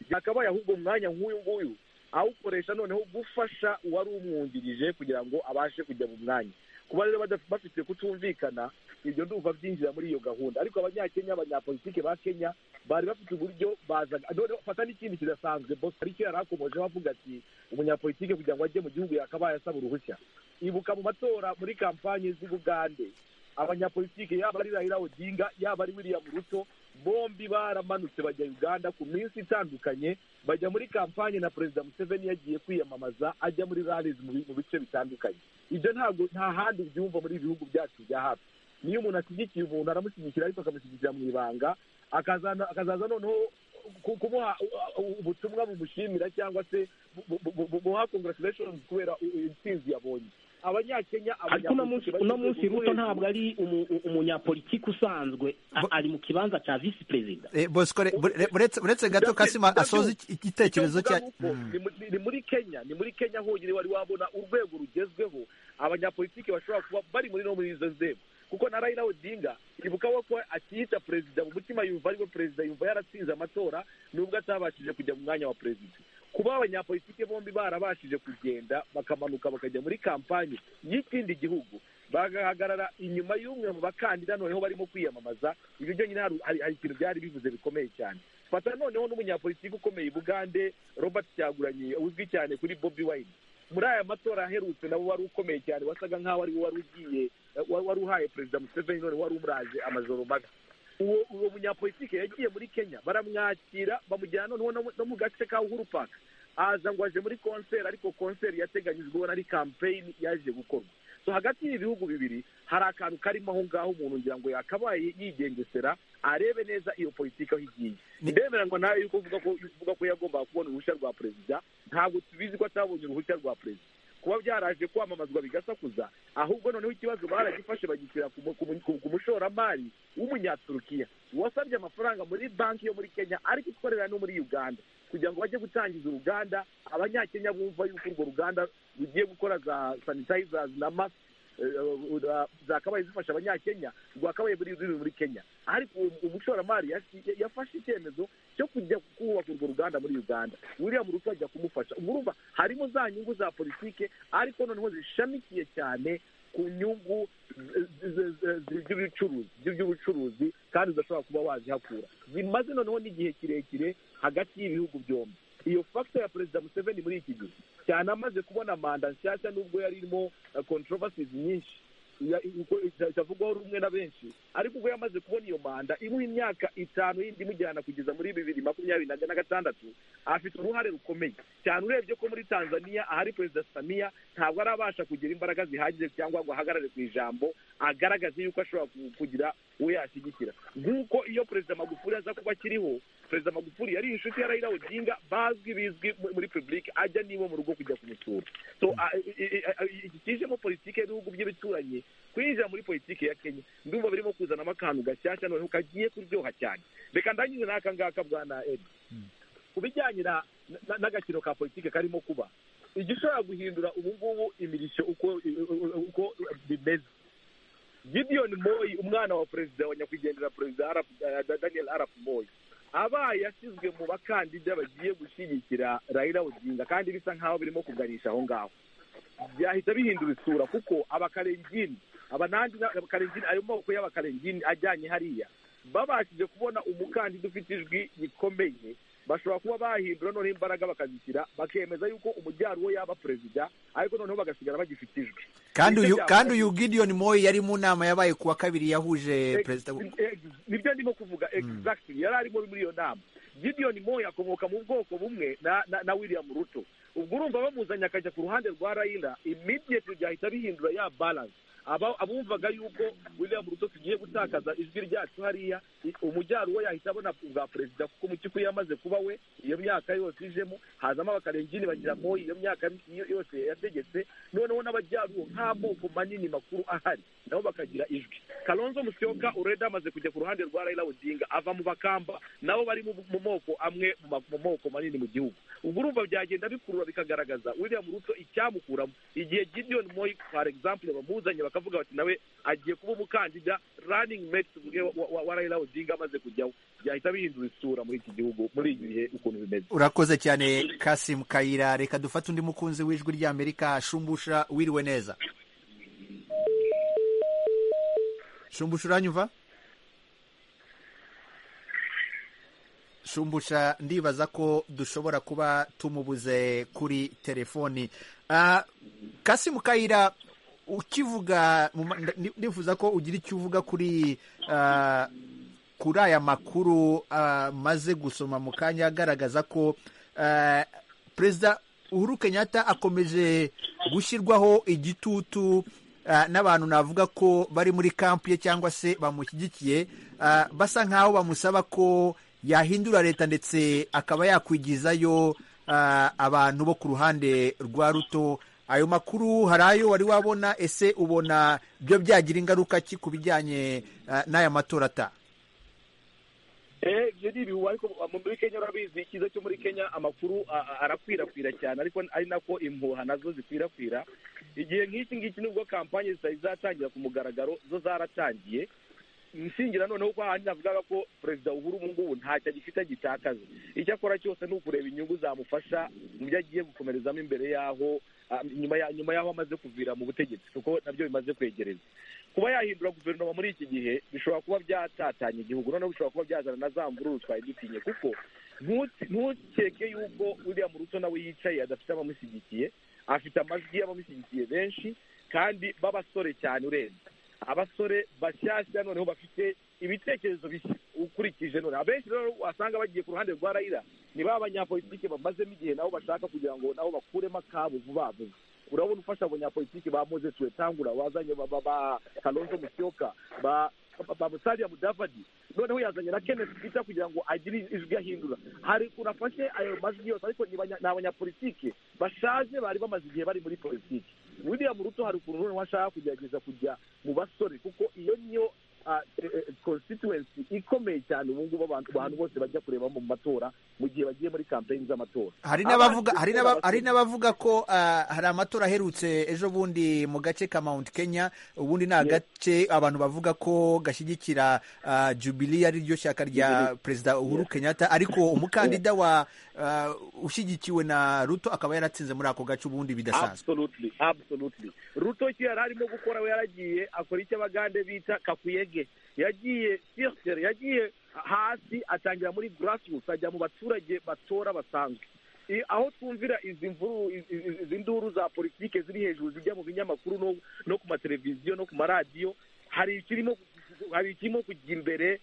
byakabaye ahubwo umwanya nk'uyu nguyu awukoresha noneho gufasha uwari umwungirije kugira ngo abashe kujya mu mwanya kuba rero badaf- bafite kutumvikana ibyo ndumva byinjira muri iyo gahunda ariko abanyakenya abanyapolitike ba kenya bari bafite uburyo bazaga noneho fata n'ikindi kidasanzwe bos parike yari akomojeho avuga ati umunyapolitike kugira ngo ajye mu gihugu yakabaye asaba uruhushya ibuka mu matora muri kampanye z'ubugande abanyapolitike yaba ari Raila Odinga yaba ari William Ruto bombi baramanutse bajya Uganda ku minsi itandukanye bajya muri kampanye na perezida Museveni yagiye kwiyamamaza ajya muri rallies mu bi- mu bice bitandukanye ibyo ntabwo nta handi ubyumva muri ibi bihugu byacu bya hafi niyo umuntu ashyigikiye umuntu aramushyigikira ariko akamushyigikira mu ibanga akazana- akazaza noneho ku- kumuha u- u- ubutumwa bumushimira cyangwa se bu- bu- bu- bu- bumuha congratulations kubera i- i- intsinzi yabonye abanyakenya ariko uno munsi abanyapolitiki uno bageze munsi ku ruto rwego- ntabwo ari umu- u- umunyapolitiki usanzwe a- Bo- ari mu kibanza cya visi perezida Eh, Bosco re- bure- uretse uretse gato kasima asoza iki- igitekerezo cya Icyo mvuga ni uko, ni mu- ni muri kenya ni muri kenya honyine wari wabona urwego rugezweho abanyapolitiki bashobora kuba bari muri no muri izo nzego kuko na Raila Odinga ibuka we ko akiyita perezida mu mutima yumva ari we perezida yumva yaratsinze amatora nubwo atabashije kujya mu mwanya wa perezida kuba abanyapolitiki bombi barabashije kugenda bakamanuka bakajya muri kampanye y'ikindi gihugu bagahagarara inyuma y'umwe mu bakandida noneho barimo kwiyamamaza ibyo byonyine hari- hari hari ikintu byari bivuze bikomeye cyane fata noneho n'umunyapolitiki ukomeye i bugande robert cyaguranyi uzwi cyane kuri bobi wine muri aya matora aherutse nabo wari ukomeye cyane wasaga nk'aho ari we wari ugiye eh, wa- wari uhaye perezida museveni none wari umuraje amajoro mabi uwo uwo munyapolitike yagiye muri kenya baramwakira bamujyana noneho no mu- no mu gace ka uhuru park aza ngo aje muri konseri ariko konseri yateganyijwe ubona ari kampeyini yaje gukorwa so hagati y'ibihugu bibiri hari akantu karimo aho ngaho umuntu ngira ngo yakabaye yigengesera arebe neza iyo politiki aho igiye Ni- ndemera ngo nawe yuko uvuga ko uvuga ko yagombaga kubona uruhushya rwa perezida ntabwo tubizi ko atabonye uruhushya rwa perezida kuba byaraje kwamamazwa bigasakuza ahubwo noneho ikibazo baragifashe bagishyira ku mu- ku mu- ku- ku mushoramari w'umunyaturukiya wasabye amafaranga muri banki yo muri kenya ariko ikorera no muri uganda kugira ngo bajye gutangiza uruganda abanyakenya bumva yuko urwo ruganda rugiye gukora za sanitizers na mask eh, eh, zakabaye zifasha abanyakenya rwakabaye muri ruri muri kenya ariko uwo- uwo mushoramari yashi- yafashe icyemezo cyo kujya kubaka urwo ruganda muri uganda william ruto ajya kumufasha murumva harimo za nyungu za politike ariko noneho zishamikiye cyane ku nyungu z- z- z- z- z'ibicuruzi by'ubucuruzi kandi udashobora kuba wazihakura zimaze noneho n'igihe kirekire hagati y'ibihugu byombi iyo fagita ya perezida museveni muri iki gihe cyane amaze kubona manda nshyashya nubwo yari irimo controversies nyinshi ya- uko itavugwaho rumwe na benshi ariko ubwo yamaze kubona iyo manda imuha imyaka itanu yindi imujyana kugeza muri bibiri makumyabiri na na gatandatu afite uruhare rukomeye cyane urebye ko muri tanzania ahari perezida samiya ntabwo arabasha kugira imbaraga zihagije cyangwa ngo ahagarare ku ijambo agaragaze yuko ashobora ku- kugira uwo yashyigikira nk'uko iyo perezida magufuli aza kuba akiriho perezida magufuli yari inshuti ya raila odinga bazwi bizwi mu- muri public ajya n'iwe mu rugo kujya kumusura so a- i- i- i- iki kijemo politiki y'ibihugu by'ibituranyi kwinjira muri politiki ya kenya ndumva birimo kuzanamo akantu gashyashya noneho kagiye kuryoha cyane reka ndangize n'aka ngaka bwana edi ku bijyanye na- na- n'agaciro ka politiki karimo kuba igishobora guhindura ubu ngubu imirishyo uko uko bimeze gideon moyi umwana wa perezida wa nyakwigendera perezida Arap- eh, daniel arap moyi abaye yashyizwe mu bakandida bagiye gushyigikira raila odinga kandi bisa nk'aho birimo kuganisha aho ngaho byahita bihindura isura kuko abakarengini abanandi n'abakarengini ayo moko y'abakarengini ajyanye hariya babashije kubona umukandida ufite ijwi rikomeye bashobora kuba bahindura noneho imbaraga bakazishyira bakemeza yuko umujyaro we yaba perezida ariko noneho bagasigara bagifite ijwi kandi uyu kandi uyu Gideon Moyi yari mu nama yabaye kuwa kabiri yahuje perezida Ex- ex- nibyo ndimo kuvuga exactly yari arimo muri iyo nama gideon moya akomoka mu bwoko bumwe na, na, na william ruto ubwo urumva bamuzanye akajya ku ruhande rwa raila immediately byahita bihindura ya balance Aba- abumvaga yuko william ruto tugiye gutakaza ijwi ryacu hariya i- umujyaro we yahita abona bwa perezida kuko mu cy'ukuri yamaze kuba we iyo myaka yose ijemo hazamo abakarengini bagira moyi iyo myaka yo- yose yategetse noneho n'abajyaruwo nk'amoko manini makuru ahari nabo bakagira ijwi kalonzo musyoka ureda amaze kujya ku ruhande rwa raila odinga ava mu bakamba nabo bari mu mu moko amwe mu ma- mu moko manini mu gihugu ubwo urumva byagenda bikurura bikagaragaza william ruto icyamukuramo igihe gideon moy for example bamuzanye bakavuga bati nawe agiye kuba umukandida running mate tuvuge wa- wa wa raila odinga amaze kujyaho byahita bihindura isura muri iki gihugu muri iki bihe ukuntu bimeze urakoze cyane Kasim Kayira reka dufate undi mukunzi w'ijwi ry'Amerika shumbusha wiriwe neza shumbusha uranyumva shumbusha ndibaza ko dushobora kuba tumubuze kuri telefoni Ah, Kasim Kayira ukivuga mu ma- ndi- ndifuza ko ugira icyo uvuga kuri ah, kuri aya makuru amaze gusoma mu kanya agaragaza ko ah, perezida uhuru kenyatta akomeje gushyirwaho igitutu ah, n'abantu navuga ko bari muri kampu ye cyangwa se bamushyigikiye ah, basa nk'aho bamusaba ko yahindura leta ndetse akaba yakwigizayo ah, abantu bo ku ruhande rwa ruto ayo makuru hari ayo wari wabona ese ubona byo byagira ingaruka ki ku bijyanye ah, n'aya matora ataha Eh, ibyo ni ibihuha ariko mu- muri kenya urabizi icyiza cyo muri kenya amakuru a- a- arakwirakwira cyane ariko ari nako impuha nazo zikwirakwira igihe nk'iki ngiki nubwo kampanye zitari zatangira ku mugaragaro zo zaratangiye inshingira noneho ko ahandi navugaga ko perezida uhuru ubu ngubu ntacyo agifite agitakaza icyo akora cyose ni ukureba inyungu zamufasha mu byo agiye gukomerezamo imbere y'aho ah, nyuma ya- nyuma y'aho amaze kuvira mu butegetsi kuko nabyo bimaze kwegereza kuba yahindura guverinoma muri iki gihe bishobora kuba byatatanya igihugu noneho bishobora kuba byazana na za mvururu twari dutinye kuko ntuti- ntukeke yuko uriya muruto nawe yicaye adafite abamushyigikiye afite amajwi y'abamushyigikiye benshi kandi b'abasore cyane urenze abasore bashyashya noneho bafite ibitekerezo bishya ukurikije none abenshi rero wasanga bagiye ku ruhande rwa rayira ni ba banyapolitike bamazemo igihe nabo bashaka kugira ngo nabo bakuremo akabo vuba vuba urabona ufasha abanyapolitiki ba moses wetangura wazanye ba- ba ba kalonzo musyoka ba ba- ba musariya mudavadi noneho yazanye na kenneth peter kugira ngo agire ijwi ahindura hari urafashe ayo majwi yose ariko ni banya- ni abanyapolitike bashaje bari bamaze igihe bari muri politiki william ruto hari ukuntu noneho ashaka kugerageza kujya mu basore kuko iyo niyo ah, eh, eh, constituency ikomeye cyane ubu ngubu abantu abantu bose bajya kureba mu matora mu gihe bagiye muri kampeyini z'amatora hari n'abavuga hari n'aba- Abandi- hari n'abavuga ko ah, hari amatora aherutse ejo bundi mu gace ka Mount Kenya ubundi ni agace abantu bavuga ko gashyigikira ah, Jubilee ari ryo shyaka rya perezida Uhuru Kenyatta ariko umukandida wa ah, ushyigikiwe na Ruto akaba yaratsinze muri ako gace ubundi bidasanzwe absolutely absolutely ruto icyo yari arimo gukora we yaragiye akora icyo abagande bita kakuyege yagiye circere yagiye hasi atangira muri grassroots ajya mu baturage batora basanzwe I- aho twumvira izi mvuru izi- izi izi nduru za politike ziri hejuru zijya mu binyamakuru no, no ku mateleviziyo no ku maradiyo hari ikirimo hari ikirimo kujya imbere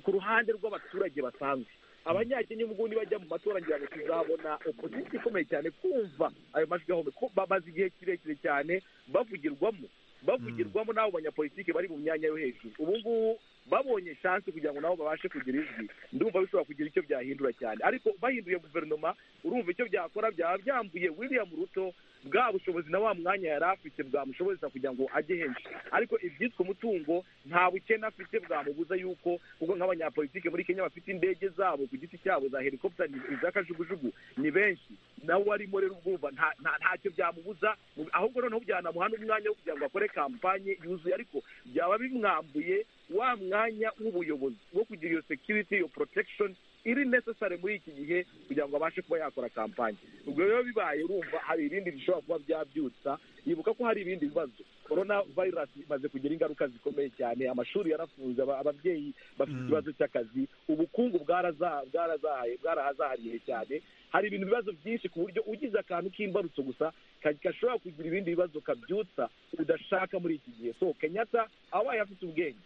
ku ruhande rw'abaturage basanzwe abanyakenya ubwo bajya mu matora ngira ngo tuzabona opozisiyo ikomeye cyane kumva ayo majwi ahome ko bamaze igihe kirekire cyane bavugirwamo bavugirwamo n'abo banyapolitike bari mu myanya yo hejuru ubu ngubu babonye shansi kugira ngo nabo babashe kugira ijwi ndumva bishobora kugira icyo byahindura cyane ariko bahinduye guverinoma urumva icyo byakora byaba byambuye william ruto bwa bushobozi na wa mwanya yari afite bwamushoboza kugira ngo ajye henshi ariko ibyitwa umutungo nta bukene afite bwamubuza yuko kuko nk'abanyapolitike muri kenya bafite indege zabo ku giti cyabo za helikopita iz'akajugujugu ni benshi nawe arimo rero ubwumva nta- nta- ntacyo byamubuza mu- ahubwo noneho byanamuha n'umwanya wo kugira ngo akore kampanye yuzuye ariko byaba bimwambuye wa mwanya w'ubuyobozi wo kugira iyo security iyo protection iri necessary muri iki gihe kugira ngo abashe kuba yakora kampanye ubwo rero bibaye urumva hari ibindi bishobora kuba byabyutsa yibuka ko hari ibindi bibazo korona vayirasi imaze kugira ingaruka zikomeye cyane amashuri yarafunze aba- ababyeyi bafite Mm. ikibazo cy'akazi ubukungu bwaraza- bwarazahaye- bwarahazahariye cyane hari ibintu bibazo byinshi ku buryo ugize akantu k'imbarutso gusa ka- gashobora kugira ibindi bibazo kabyutsa udashaka muri iki gihe so kenyatta abaye afite ubwenge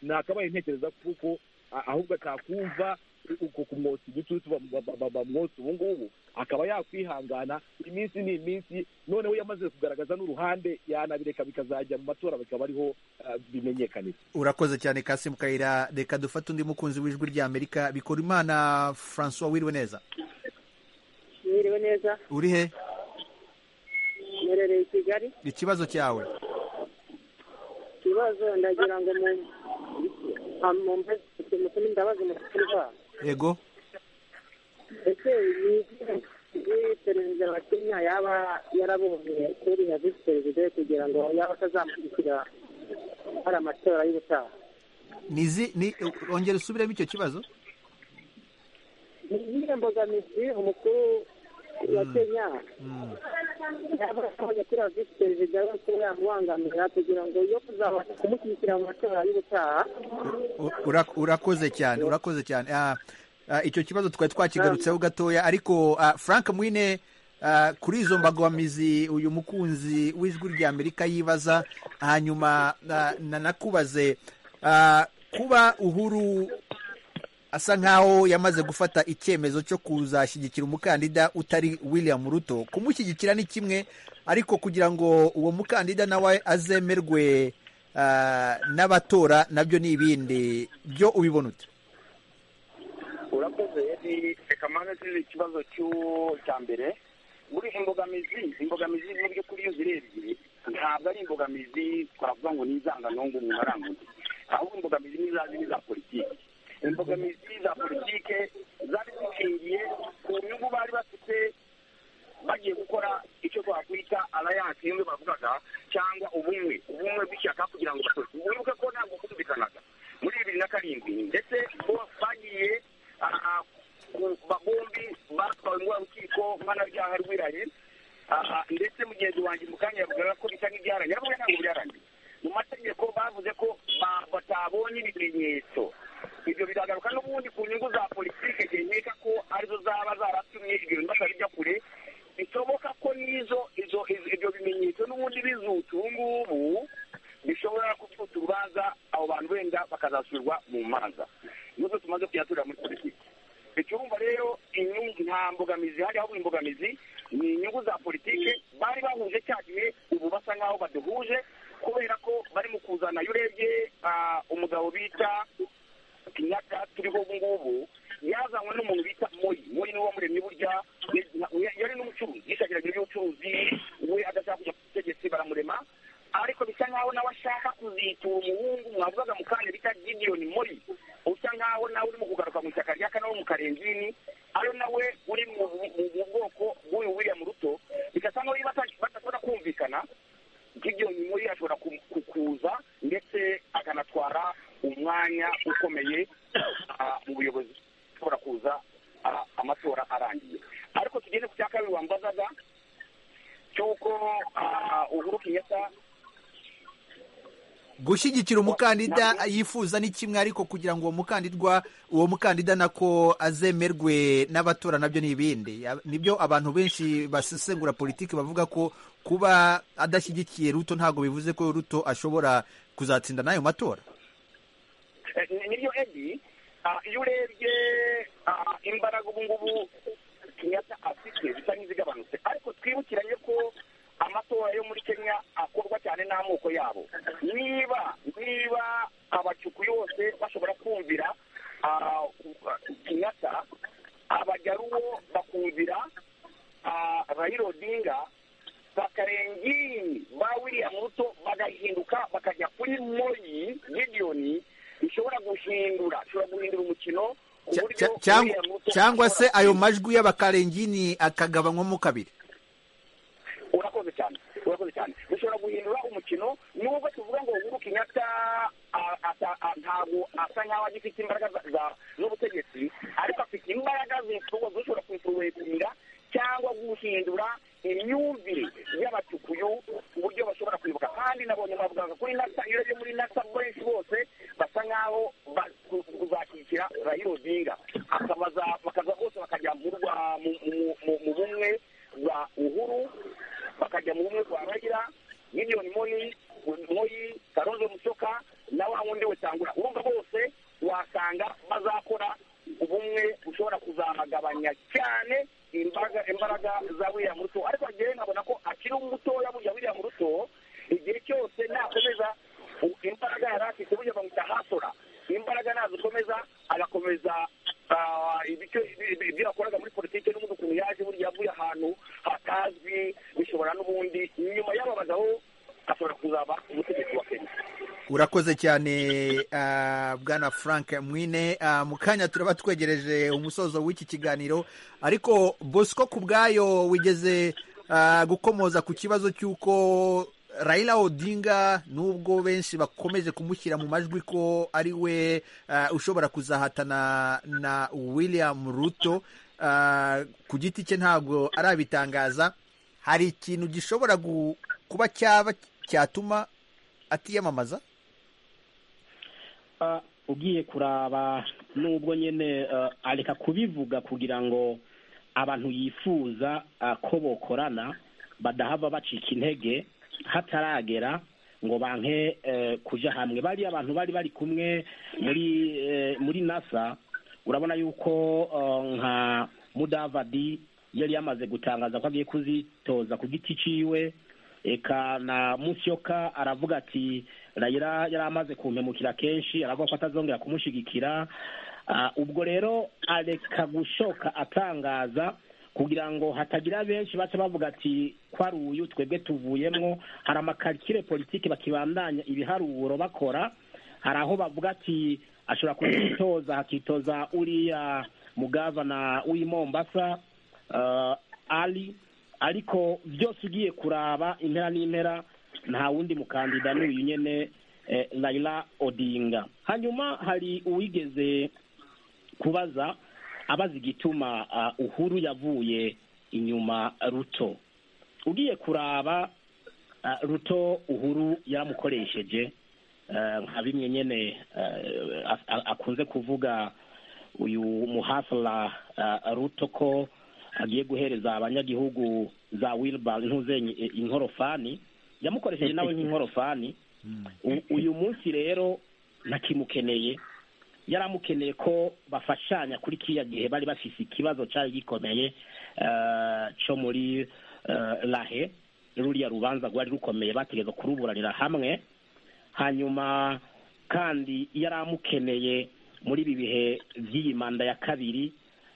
nakabaye ntekereza kuko a- ahubwo atakumva uko kumwotsa igicucu bam- bam- bam- bamwotsa ubu ngubu akaba yakwihangana iminsi ni iminsi noneho yamaze kugaragaza n'uruhande yanabireka bikazajya mu matora bikaba ariho ah, bimenyekanira urakoze cyane kasimu kayira reka dufate undi mukunzi w'ijwi ry'amerika bikora imana francois wiriwe neza mwiriwe neza uri he mwerereye i kigali ikibazo cyawe ikibazo ndagira ngo mumutumire imbabazi mukuru wabo ego ese ni igihe perezida wa kenya yaba yarabonye kuri ya visi perezida we kugira ngo yaba atazamukurikira hari amatora y'ubutaha nizi ni ongera usubiremo icyo kibazo ni iyihe mbogamizi umukuru wa kenya Mm. yaba yarabonye kuri ya visi perezida we kuba yamubangamira kugira ngo yo kuzabasha kumushyigikira mu matora y'ubutaha U- ura- urakoze cyane urakoze cyane Ah, ah, icyo kibazo twari twakigarutseho gatoya ariko ah, frank mwine ah, kuri izo mbagamizi uyu mukunzi w'ijwi ry'amerika yibaza hanyuma na- na- nakubaze ah, kuba uhuru asa nkaho yamaze gufata icyemezo cyo kuzashyigikira umukandida utari william ruto kumushyigikira ni kimwe ariko kugira ngo uwo mukandida nawe azemerwe ah, n'abatora nabyo ni ibindi byo ubibona ute urakoze edi reka mpande z'izi ikibazo cy'u- cya mbere muri imbogamizi imbogamizi mu by'ukuri iyo uzirebye ntabwo ari imbogamizi twavuga ngo ni izanganungu umuntu aranguye ahubwo imbogamizi ni za zindi za politiki imbogamizi za politiki zari zishingiye ku nyungu bari bafite bagiye gukora icyo twakwita alliance niyo bavugaga cyangwa ubumwe ubumwe bw'ishyaka kugira ngo bakore wibuke ko ntabwo bumvikanaga muri bibiri na karindwi ndetse bo bagiye ah, ah, ku- bahombi batwawe muri wa rukiko mpanabyaha rwiranye Ah, ah, ndetse mugenzi wanjye mu kanya yavugaga ko bisa nk'ibyarangiye ariko ntabwo byarangiye mu mategeko bavuze ko ba- batabonye ibimenyetso ibyo biragaruka n'ubundi ku nyungu za politike nkeka ko arizo zaba zaratumye ibyo bintu batari bijya kure bishoboka ko n'izo izo izo- ibyo bimenyetso n'ubundi bizutse ubu ngubu bishobora kubyutsa urubanza abo bantu wenda bakazasubirwa mu manza nubwo tumaze kuyaturira muri politiki icyumba rero inyungu nta mbogamizi hari ahubwo imbogamizi ni inyungu za politike bari bahuje cya gihe ubu basa nkaho badahuje kubera ko barimo kuzana iyo urebye ah, umugabo bita kenyatta turiho ubu ngubu yazanywe n'umuntu bita moyi moyi niwe wamuremye burya ya- yari n'umucuruzi yishakiraga iby'ubucuruzi we adashaka kujya ku butegetsi baramurema ariko bisa nkaho nawe ashaka kuzitura umuhungu mwavugaga mu kanya bita gidiyoni mori usa nkaho nawe urimo kugaruka mu ishyaka rya kane wo mu karengini ari nawe uri mu mu- mu bwoko bw'uyu william ruto bigasa nkaho iyo bata- badashobora kumvikana gidiyoni mori ashobora ku- ku- kuza ndetse akanatwara umwanya ukomeye ah, mu buyobozi ashobora kuza ah, amatora arangiye ariko tugeze ku cya kabiri wambazaga cy'uko ah, uhuru kenyatta gushyigikira umukandida yifuza ni kimwe ariko kugira ngo uwo mukandidwa uwo mukandida nako azemerwe n'abatora nabyo ni ibindi Ya- nibyo abantu benshi basesengura politiki bavuga ko kuba adashyigikiye ruto ntabwo bivuze ko ruto ashobora kuzatsinda n'ayo matora Eh, ni- niryo edi ah, iyo urebye ah, imbaraga ubu ngubu kenyatta afite bisa nk'izigabanutse ariko twibukiranye ko amatora yo muri kenya akorwa cyane n'amoko yabo niba niba abacuku yose bashobora kumvira ah, kenyatta abajaruwo bakumvira ah, raila odinga bakarengini ba william ruto bagahinduka bakajya kuri moyi gidiyoni bishobora guhindura bishobora guhindura umukino ku Cya- buryo cya- cyangwa- William Ruto cyangwa se ashobora ayo majwi y'abakarengini akagabanywamo kabiri urakoze cyane urakoze cyane bishobora guhindura umukino nubwo tuvuga ngo uhuru kenyatta a- ata- a- ntabwo asa nkaho agifite imbaraga za- za- z'ubutegetsi ariko afite imbaraga zishobo- zishobora kuyifuwetinga cyangwa guhindura imyumvire y'abacukuyu uburyo bashobora kwibuka kandi nabonye abanyasa benshi bose basa nkaho bazashyigikira raila odinga akabaza bakaza bose bakajya mu rwa- mu- mu- mu- mu bumwe bwa uhuru bakajya mu bumwe bwa raila miliyoni moni moyi karonzo musoka na wa wundi we tangura urumva bose wasanga bazakora ubumwe bushobora kuzagabanya cyane imbaraga imbaraga za william ruto ariko njyewe nkabona ko akiri umutoya burya william ruto igihe cyose nakomeza u- imbaraga yari afite burya bamuta hasora imbaraga nazikomeza agakomeza ah, ibicyo- ibi- ibyo yakoraga muri politiki n'ubundi ukuntu yaje burya avuye ahantu hatazwi bishobora n'ubundi nyuma y'aba bagabo ashobora kuzaba umutegetsi wa kenya urakoze cyane ah, bwana frank mwine Ah, mu kanya turaba twegereje umusozo w'iki kiganiro ariko bosco ku bwayo wigeze ah, gukomoza ku kibazo cy'uko raila odinga nubwo benshi bakomeje kumushyira mu majwi ko ari we ah, ushobora kuzahatana na william ruto ah, ku giti cye ntabwo arabitangaza hari ikintu gishobora gu- kuba cyaba cyatuma atiyamamaza Ah, ugiye kuraba nubwo nyine ah, areka kubivuga kugira ngo abantu yifuza ah, ko bokorana badahava bacika intege hataragera ngo banke eh, kuja hamwe bariya abantu bari bari kumwe muri eh, muri nasa urabona yuko ah, nka mudavadi yari yamaze gutangaza ko agiye kuzitoza ku giti ciwe eka na musyoka aravuga ati rayira yari amaze kumpemukira kenshi aravuga ko atazongera kumushigikira Ah, ubwo rero areka gushoka atangaza kugira ngo hatagira benshi baca bavuga ati ko ari uyu twebwe tuvuyemwo hari amakarikire politiki bakibandanya ibiharuro bakora hari aho bavuga ati ashobora kuzitoza hakitoza uriya mugavana w'i mombasa ah, ali ariko byose ugiye kuraba impera n'impera nta wundi mukandida n'uyu nyine eh, Raila Odinga hanyuma hari uwigeze kubaza abaza igituma ah, uhuru yavuye inyuma ruto ugiye kuraba ah, ruto uhuru yaramukoresheje eh, nka bimwe nyine eh, a- a- akunze kuvuga uyu muhasura ah, ruto ko agiye guhereza abanyagihugu za wilba ntuze in- inkorofani yamukoresheje nawe nk'inkorofani U- uyu munsi rero ntakimukeneye yaramukeneye ko bafashanya kuri kiriya gihe bari bafise ikibazo cyari gikomeye eh, cyo muri eh, lahe ruriya rubanza rwari rukomeye bategeza kuruburanira hamwe hanyuma kandi yari amukeneye muri ibi bihe by'iyi manda ya kabiri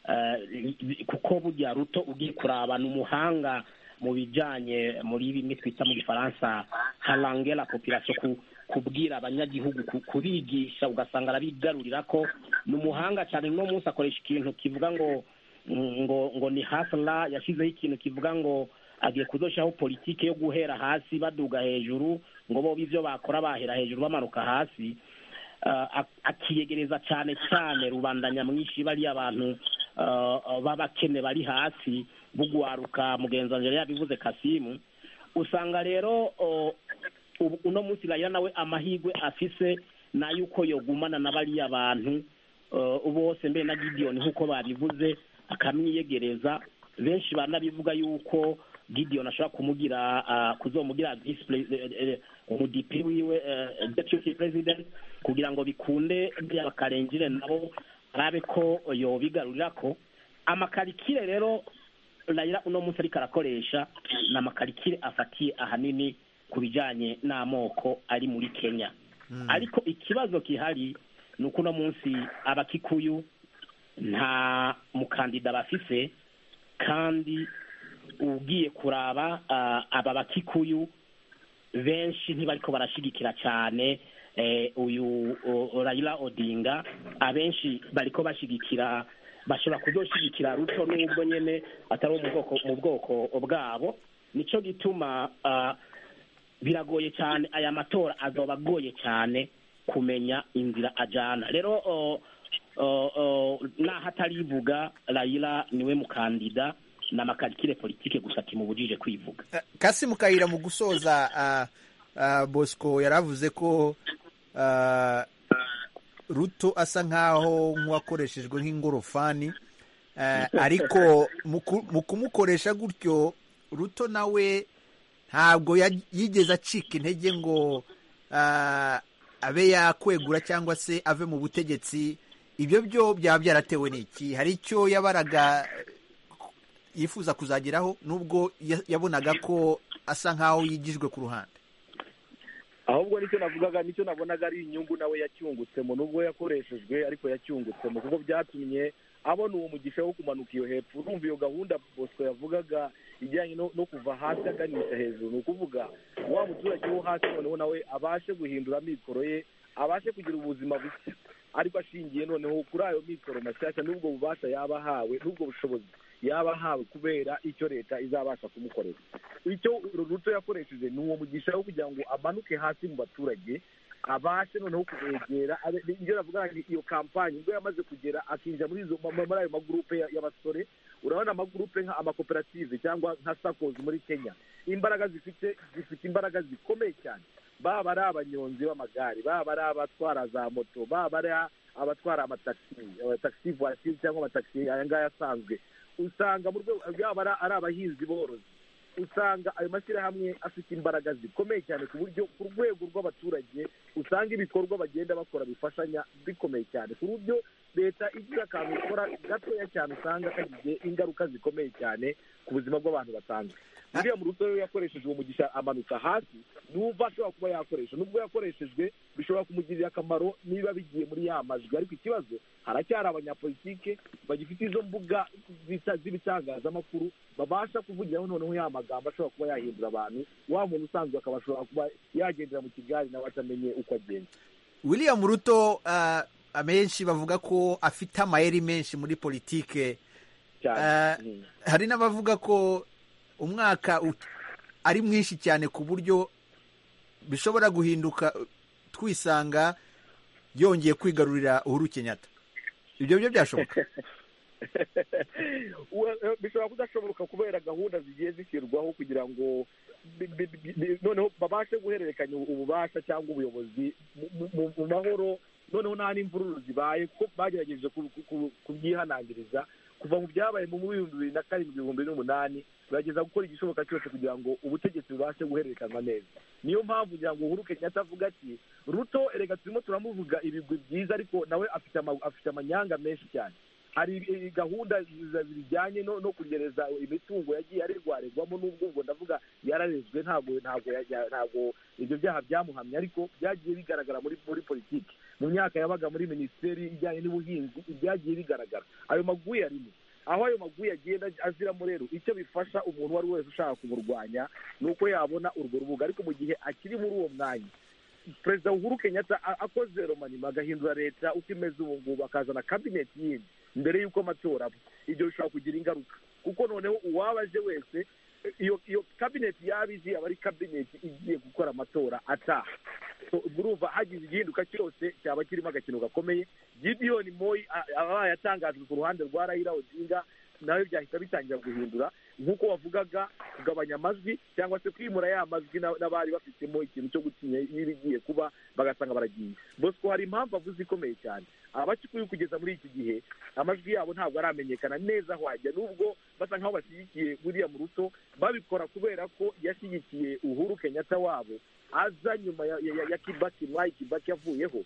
eh, kuko burya ruto ugiye kuraba ni umuhanga mu bijyanye muri bimwe twita mu gifaransa harangera popirasiyo ku kubwira abanyagihugu ku- kubigisha ugasanga arabigarurira ko ni umuhanga cyane uno munsi akoresha ikintu kivuga ngo ngo ngo ni hasla yashyizeho ikintu kivuga ngo agiye kuzoshaho politiki yo guhera hasi baduga hejuru ngo bo ibyo bakora bahera hejuru bamanuka hasi Ah, ak- akiyegereza cyane cyane rubanda nyamwinshi bariya abantu ah, ah, b'abakene bari hasi bugwaruka mugenzi wanjye yari yabivuze kasimu usanga rero oh, ubu- uno munsi raila nawe amahirwe afise ni ay'uko yogumana na bariya bantu eh, bose mbere na gideon nk'uko babivuze akamwiyegereza benshi banabivuga yuko gideon ashobora kumugira ah, kuzomugira vice pre- eh, eh, umudipi wiwe eh, deputy president kugira ngo bikunde bya bakarengire nabo arabe ko yobigarurira ko amakarikire rero Raila uno munsi ariko arakoresha ni amakarikire afatiye ahanini ku bijyanye n'amoko ari muri kenya ariko ikibazo kihari ni uko uno munsi abakikuyu nta mukandida bafise kandi ugiye kuraba ah, aba bakikuyu benshi ntibariko barashigikira cyane eh, uyu o- Raila Odinga abenshi bariko bashigikira bashobora kuzoshigikira ruto n'ubwo nyene atari uwo mu bwoko mu bwoko bwabo nico gituma ah, biragoye cyane aya matora azoba agoye cyane kumenya inzira ajana rero o- o- o, naho atarivuga Raila niwe mukandida ni amakarikire politike gusa kimubujije kwivuga kasi mukayira mu gusoza ah, ah, bosco yaravuze ko ah, ruto asa nkaho nk'uwakoreshejwe nk'ingorofani Eh, ariko mu ku- mu kumukoresha gutyo ruto nawe ntabwo ya- yigeze acika intege ngo ah, abe yakwegura cyangwa se ave mu butegetsi ibyo byo byaba byaratewe n'iki hari icyo yabaraga yifuza kuzageraho nubwo ya- yabonaga ko asa nkaho yigijwe ku ruhande ahubwo nicyo navugaga nicyo nabonaga ari inyungu nawe yacyungutsemo nubwo yakoreshejwe ariko yacyungutsemo kuko byatumye abona uwo mugisha wo kumanuka iyo hepfo urumva iyo gahunda bosco yavugaga ijyanye no no kuva hasi aganisha hejuru ni ukuvuga wa muturage wo hasi noneho nawe abashe guhindura amikoro ye abashe kugira ubuzima bushya ariko ashingiye noneho kuri ayo mikoro mashyashya n'ubwo bubasha yaba ahawe n'ubwo bushobozi yaba ahawe kubera icyo leta izabasha kumukorera icyo ruto yakoresheje ni uwo mugisha wo kugira ngo amanuke hasi mu baturage abashe noneho kubegera abe- ni- ibyo navuga ni iyo kampani ubwo yamaze kugera akinjira muri izo ma- ma- muri ayo magurupe ya- y'abasore urabona amagurupe nka amakoperative cyangwa nka sakozi muri kenya imbaraga zifite zifite imbaraga zikomeye cyane baba ari abanyonzi b'amagare baba ari abatwara za moto baba ari abatwara amatagisi amatagisi vuwatiri cyangwa amatagisi aya ngaya asanzwe usanga mu rwego yaba ari- ari abahinzi borozi usanga ayo mashyirahamwe afite imbaraga zikomeye cyane ku buryo ku rwego rw'abaturage usanga ibikorwa bagenda bakora bifashanya bikomeye cyane ku buryo leta igira akantu ikora gatoya cyane usanga kagize ingaruka zikomeye cyane ku buzima bw'abantu basanzwe uriya mu rutoya yakoresheje uwo mugisha amanuka hasi n'uva ashobora kuba yakoresha nubwo yakoreshejwe bishobora kumugirira akamaro niba bigiye muri ya majwi ariko ikibazo haracyari abanyapolitike bagifite izo mbuga zita- z'ibitangazamakuru babasha kuvugiraho noneho ya magambo ashobora kuba yahindura abantu wa muntu usanzwe akaba ashobora kuba yagendera mu kigari nawe atamenye uko agenda william ruto ah, amenshi bavuga ko afite amayeri menshi muri politike Ah, cyane Mm. hari n'abavuga ko umwaka u- ari mwinshi cyane ku buryo bishobora guhinduka twisanga yongeye kwigarurira uhuru kenyatta ibyo byo byashoboka Wa- eh, bishobora kudashoboka kubera gahunda zigiye zishyirwaho kugira ngo bi- bi- bi- bi- noneho babashe guhererekanya ubu- ububasha cyangwa ubuyobozi mu- mu- mu- mu mahoro noneho nta n'imvururu zibaye kuko bagerageje ku- ku- ku- kubyihanangiriza kuva mu byabaye mu bihumbi bibiri na karindwi ibihumbi n'umunani bagerageza gukora igishoboka cyose kugira ngo ubutegetsi bubashe guhererekanwa neza niyo mpamvu kugira ngo uhuru kenyatta avuga ati ruto erega turimo turamuvuga ibigwi byiza ariko nawe afite ama- afite amanyanga menshi cyane hari ibi- gahunda zi- zijyanye no no kugereza imitungo yagiye arerwarerwamo n'ubwo ubwo ndavuga yararezwe ntabwo ntabwo ya- ya- ntabwo ibyo byaha byamuhamye ariko byagiye bigaragara muri muri politiki mu myaka yabaga muri minisiteri ijyanye n'ubuhinzi byagiye bigaragara ayo maguye arimo aho ayo maguye agenda aziramo rero icyo bifasha umuntu uwo ari we wese ushaka kumurwanya ni uko yabona urwo rubuga ariko mu gihe akiri muri uwo mwanya perezida uhuru kenyatta a- akoze romanima agahindura leta uko imeze ubu ngubu akazana kabineti yindi mbere y'uko amatora aba ibyo bishobora kugira ingaruka kuko noneho uwaba aje wese eh, iyo iyo kabineti yaba izi aba ari kabineti igiye gukora amatora ataha So, ubwo urumva hagize igihinduka cyose cyaba kirimo agakino gakomeye gideon moyi a- abaye atangajwe ku ruhande rwa raila odinga nawe byahita bitangira guhindura nk'uko wavugaga kugabanya amajwi cyangwa se kwimura ya majwi na- n'abari bafitemo ikintu cyo gutinya n'ibigiye kuba bagasanga baragiye bosco hari impamvu avuze ikomeye cyane abakikuye kugeza muri iki gihe amajwi yabo ntabwo aramenyekana neza aho ajya nubwo basa nkaho bashyigikiye buriya mu ruto babikora kubera ko yashyigikiye uhuru kenyatta wabo aza nyuma ya, ya, ya, ya kibaki mwayi kibaki yavuyeho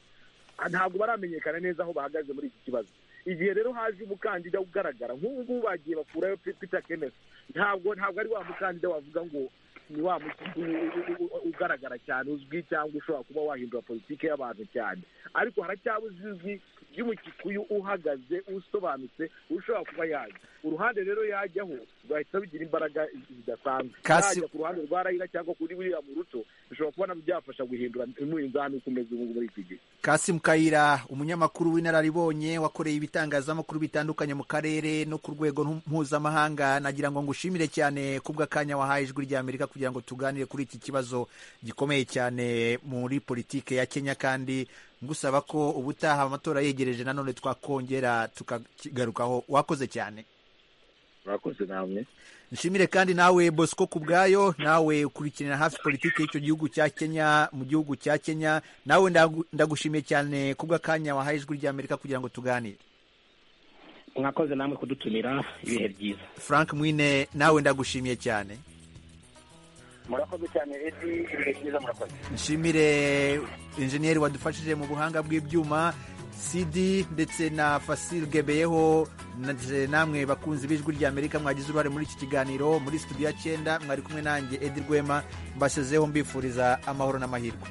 Ah, ntabwo baramenyekana neza aho bahagaze muri iki kibazo igihe rero haje umukandida ugaragara nk'ubu ngubu bagiye bakurayo Pe- peter kenneth ntabwo ntabwo ari wa mukandida wavuga ngo ni wa mu- u- u- u- ugaragara cyane uzwi cyangwa ushobora kuba wahindura politiki y'abantu cyane ariko haracyabuze ijwi ry'umukikuyu uhagaze usobanutse ushobora kuba yajya uruhande rero yajyaho rwahita rugira imbaraga zidasanzwe Kasi- yajya ku ruhande rwa rayira cyangwa kuri buriya mu ruto bishobora kuba nabyo byafasha guhindura umurinzani uko umeze ubu ngubu muri iki gihe kasim kayira umunyamakuru w'inararibonye wakoreye ibitangazamakuru bitandukanye mu karere no ku rwego ntu- mpuzamahanga nagira ngo ngushimire cyane kubw'akanya wahaye ijwi rya amerika kugira ngo tuganire kuri iki kibazo gikomeye cyane muri politike ya kenya kandi ngusaba ko ubutaha amatora yegereje nanone twakongera tukakigarukaho wakoze cyane murakoze namwe nshimire kandi nawe bosco ku bwayo nawe ukurikiranira hafi politiki y'icyo gihugu cya kenya mu gihugu cya kenya nawe ndagu- ndagushimiye cyane kubw'akanya wahaye ijwi ry'amerika kugira ngo tuganire mwakoze namwe kudutumira ibihe byiza frank mwine nawe ndagushimiye cyane murakoze cyane edi ibihe byiza murakoze nshimire injeniyeri wadufashije mu buhanga bw'ibyuma cd ndetse na fasil gebeyeho ndetse namwe bakunzi b'ijwi ry'amerika mwagize uruhare muri iki kiganiro muri studio ya cyenda mwari kumwe nanjye edi rwema mbasezeho mbifuriza amahoro n'amahirwe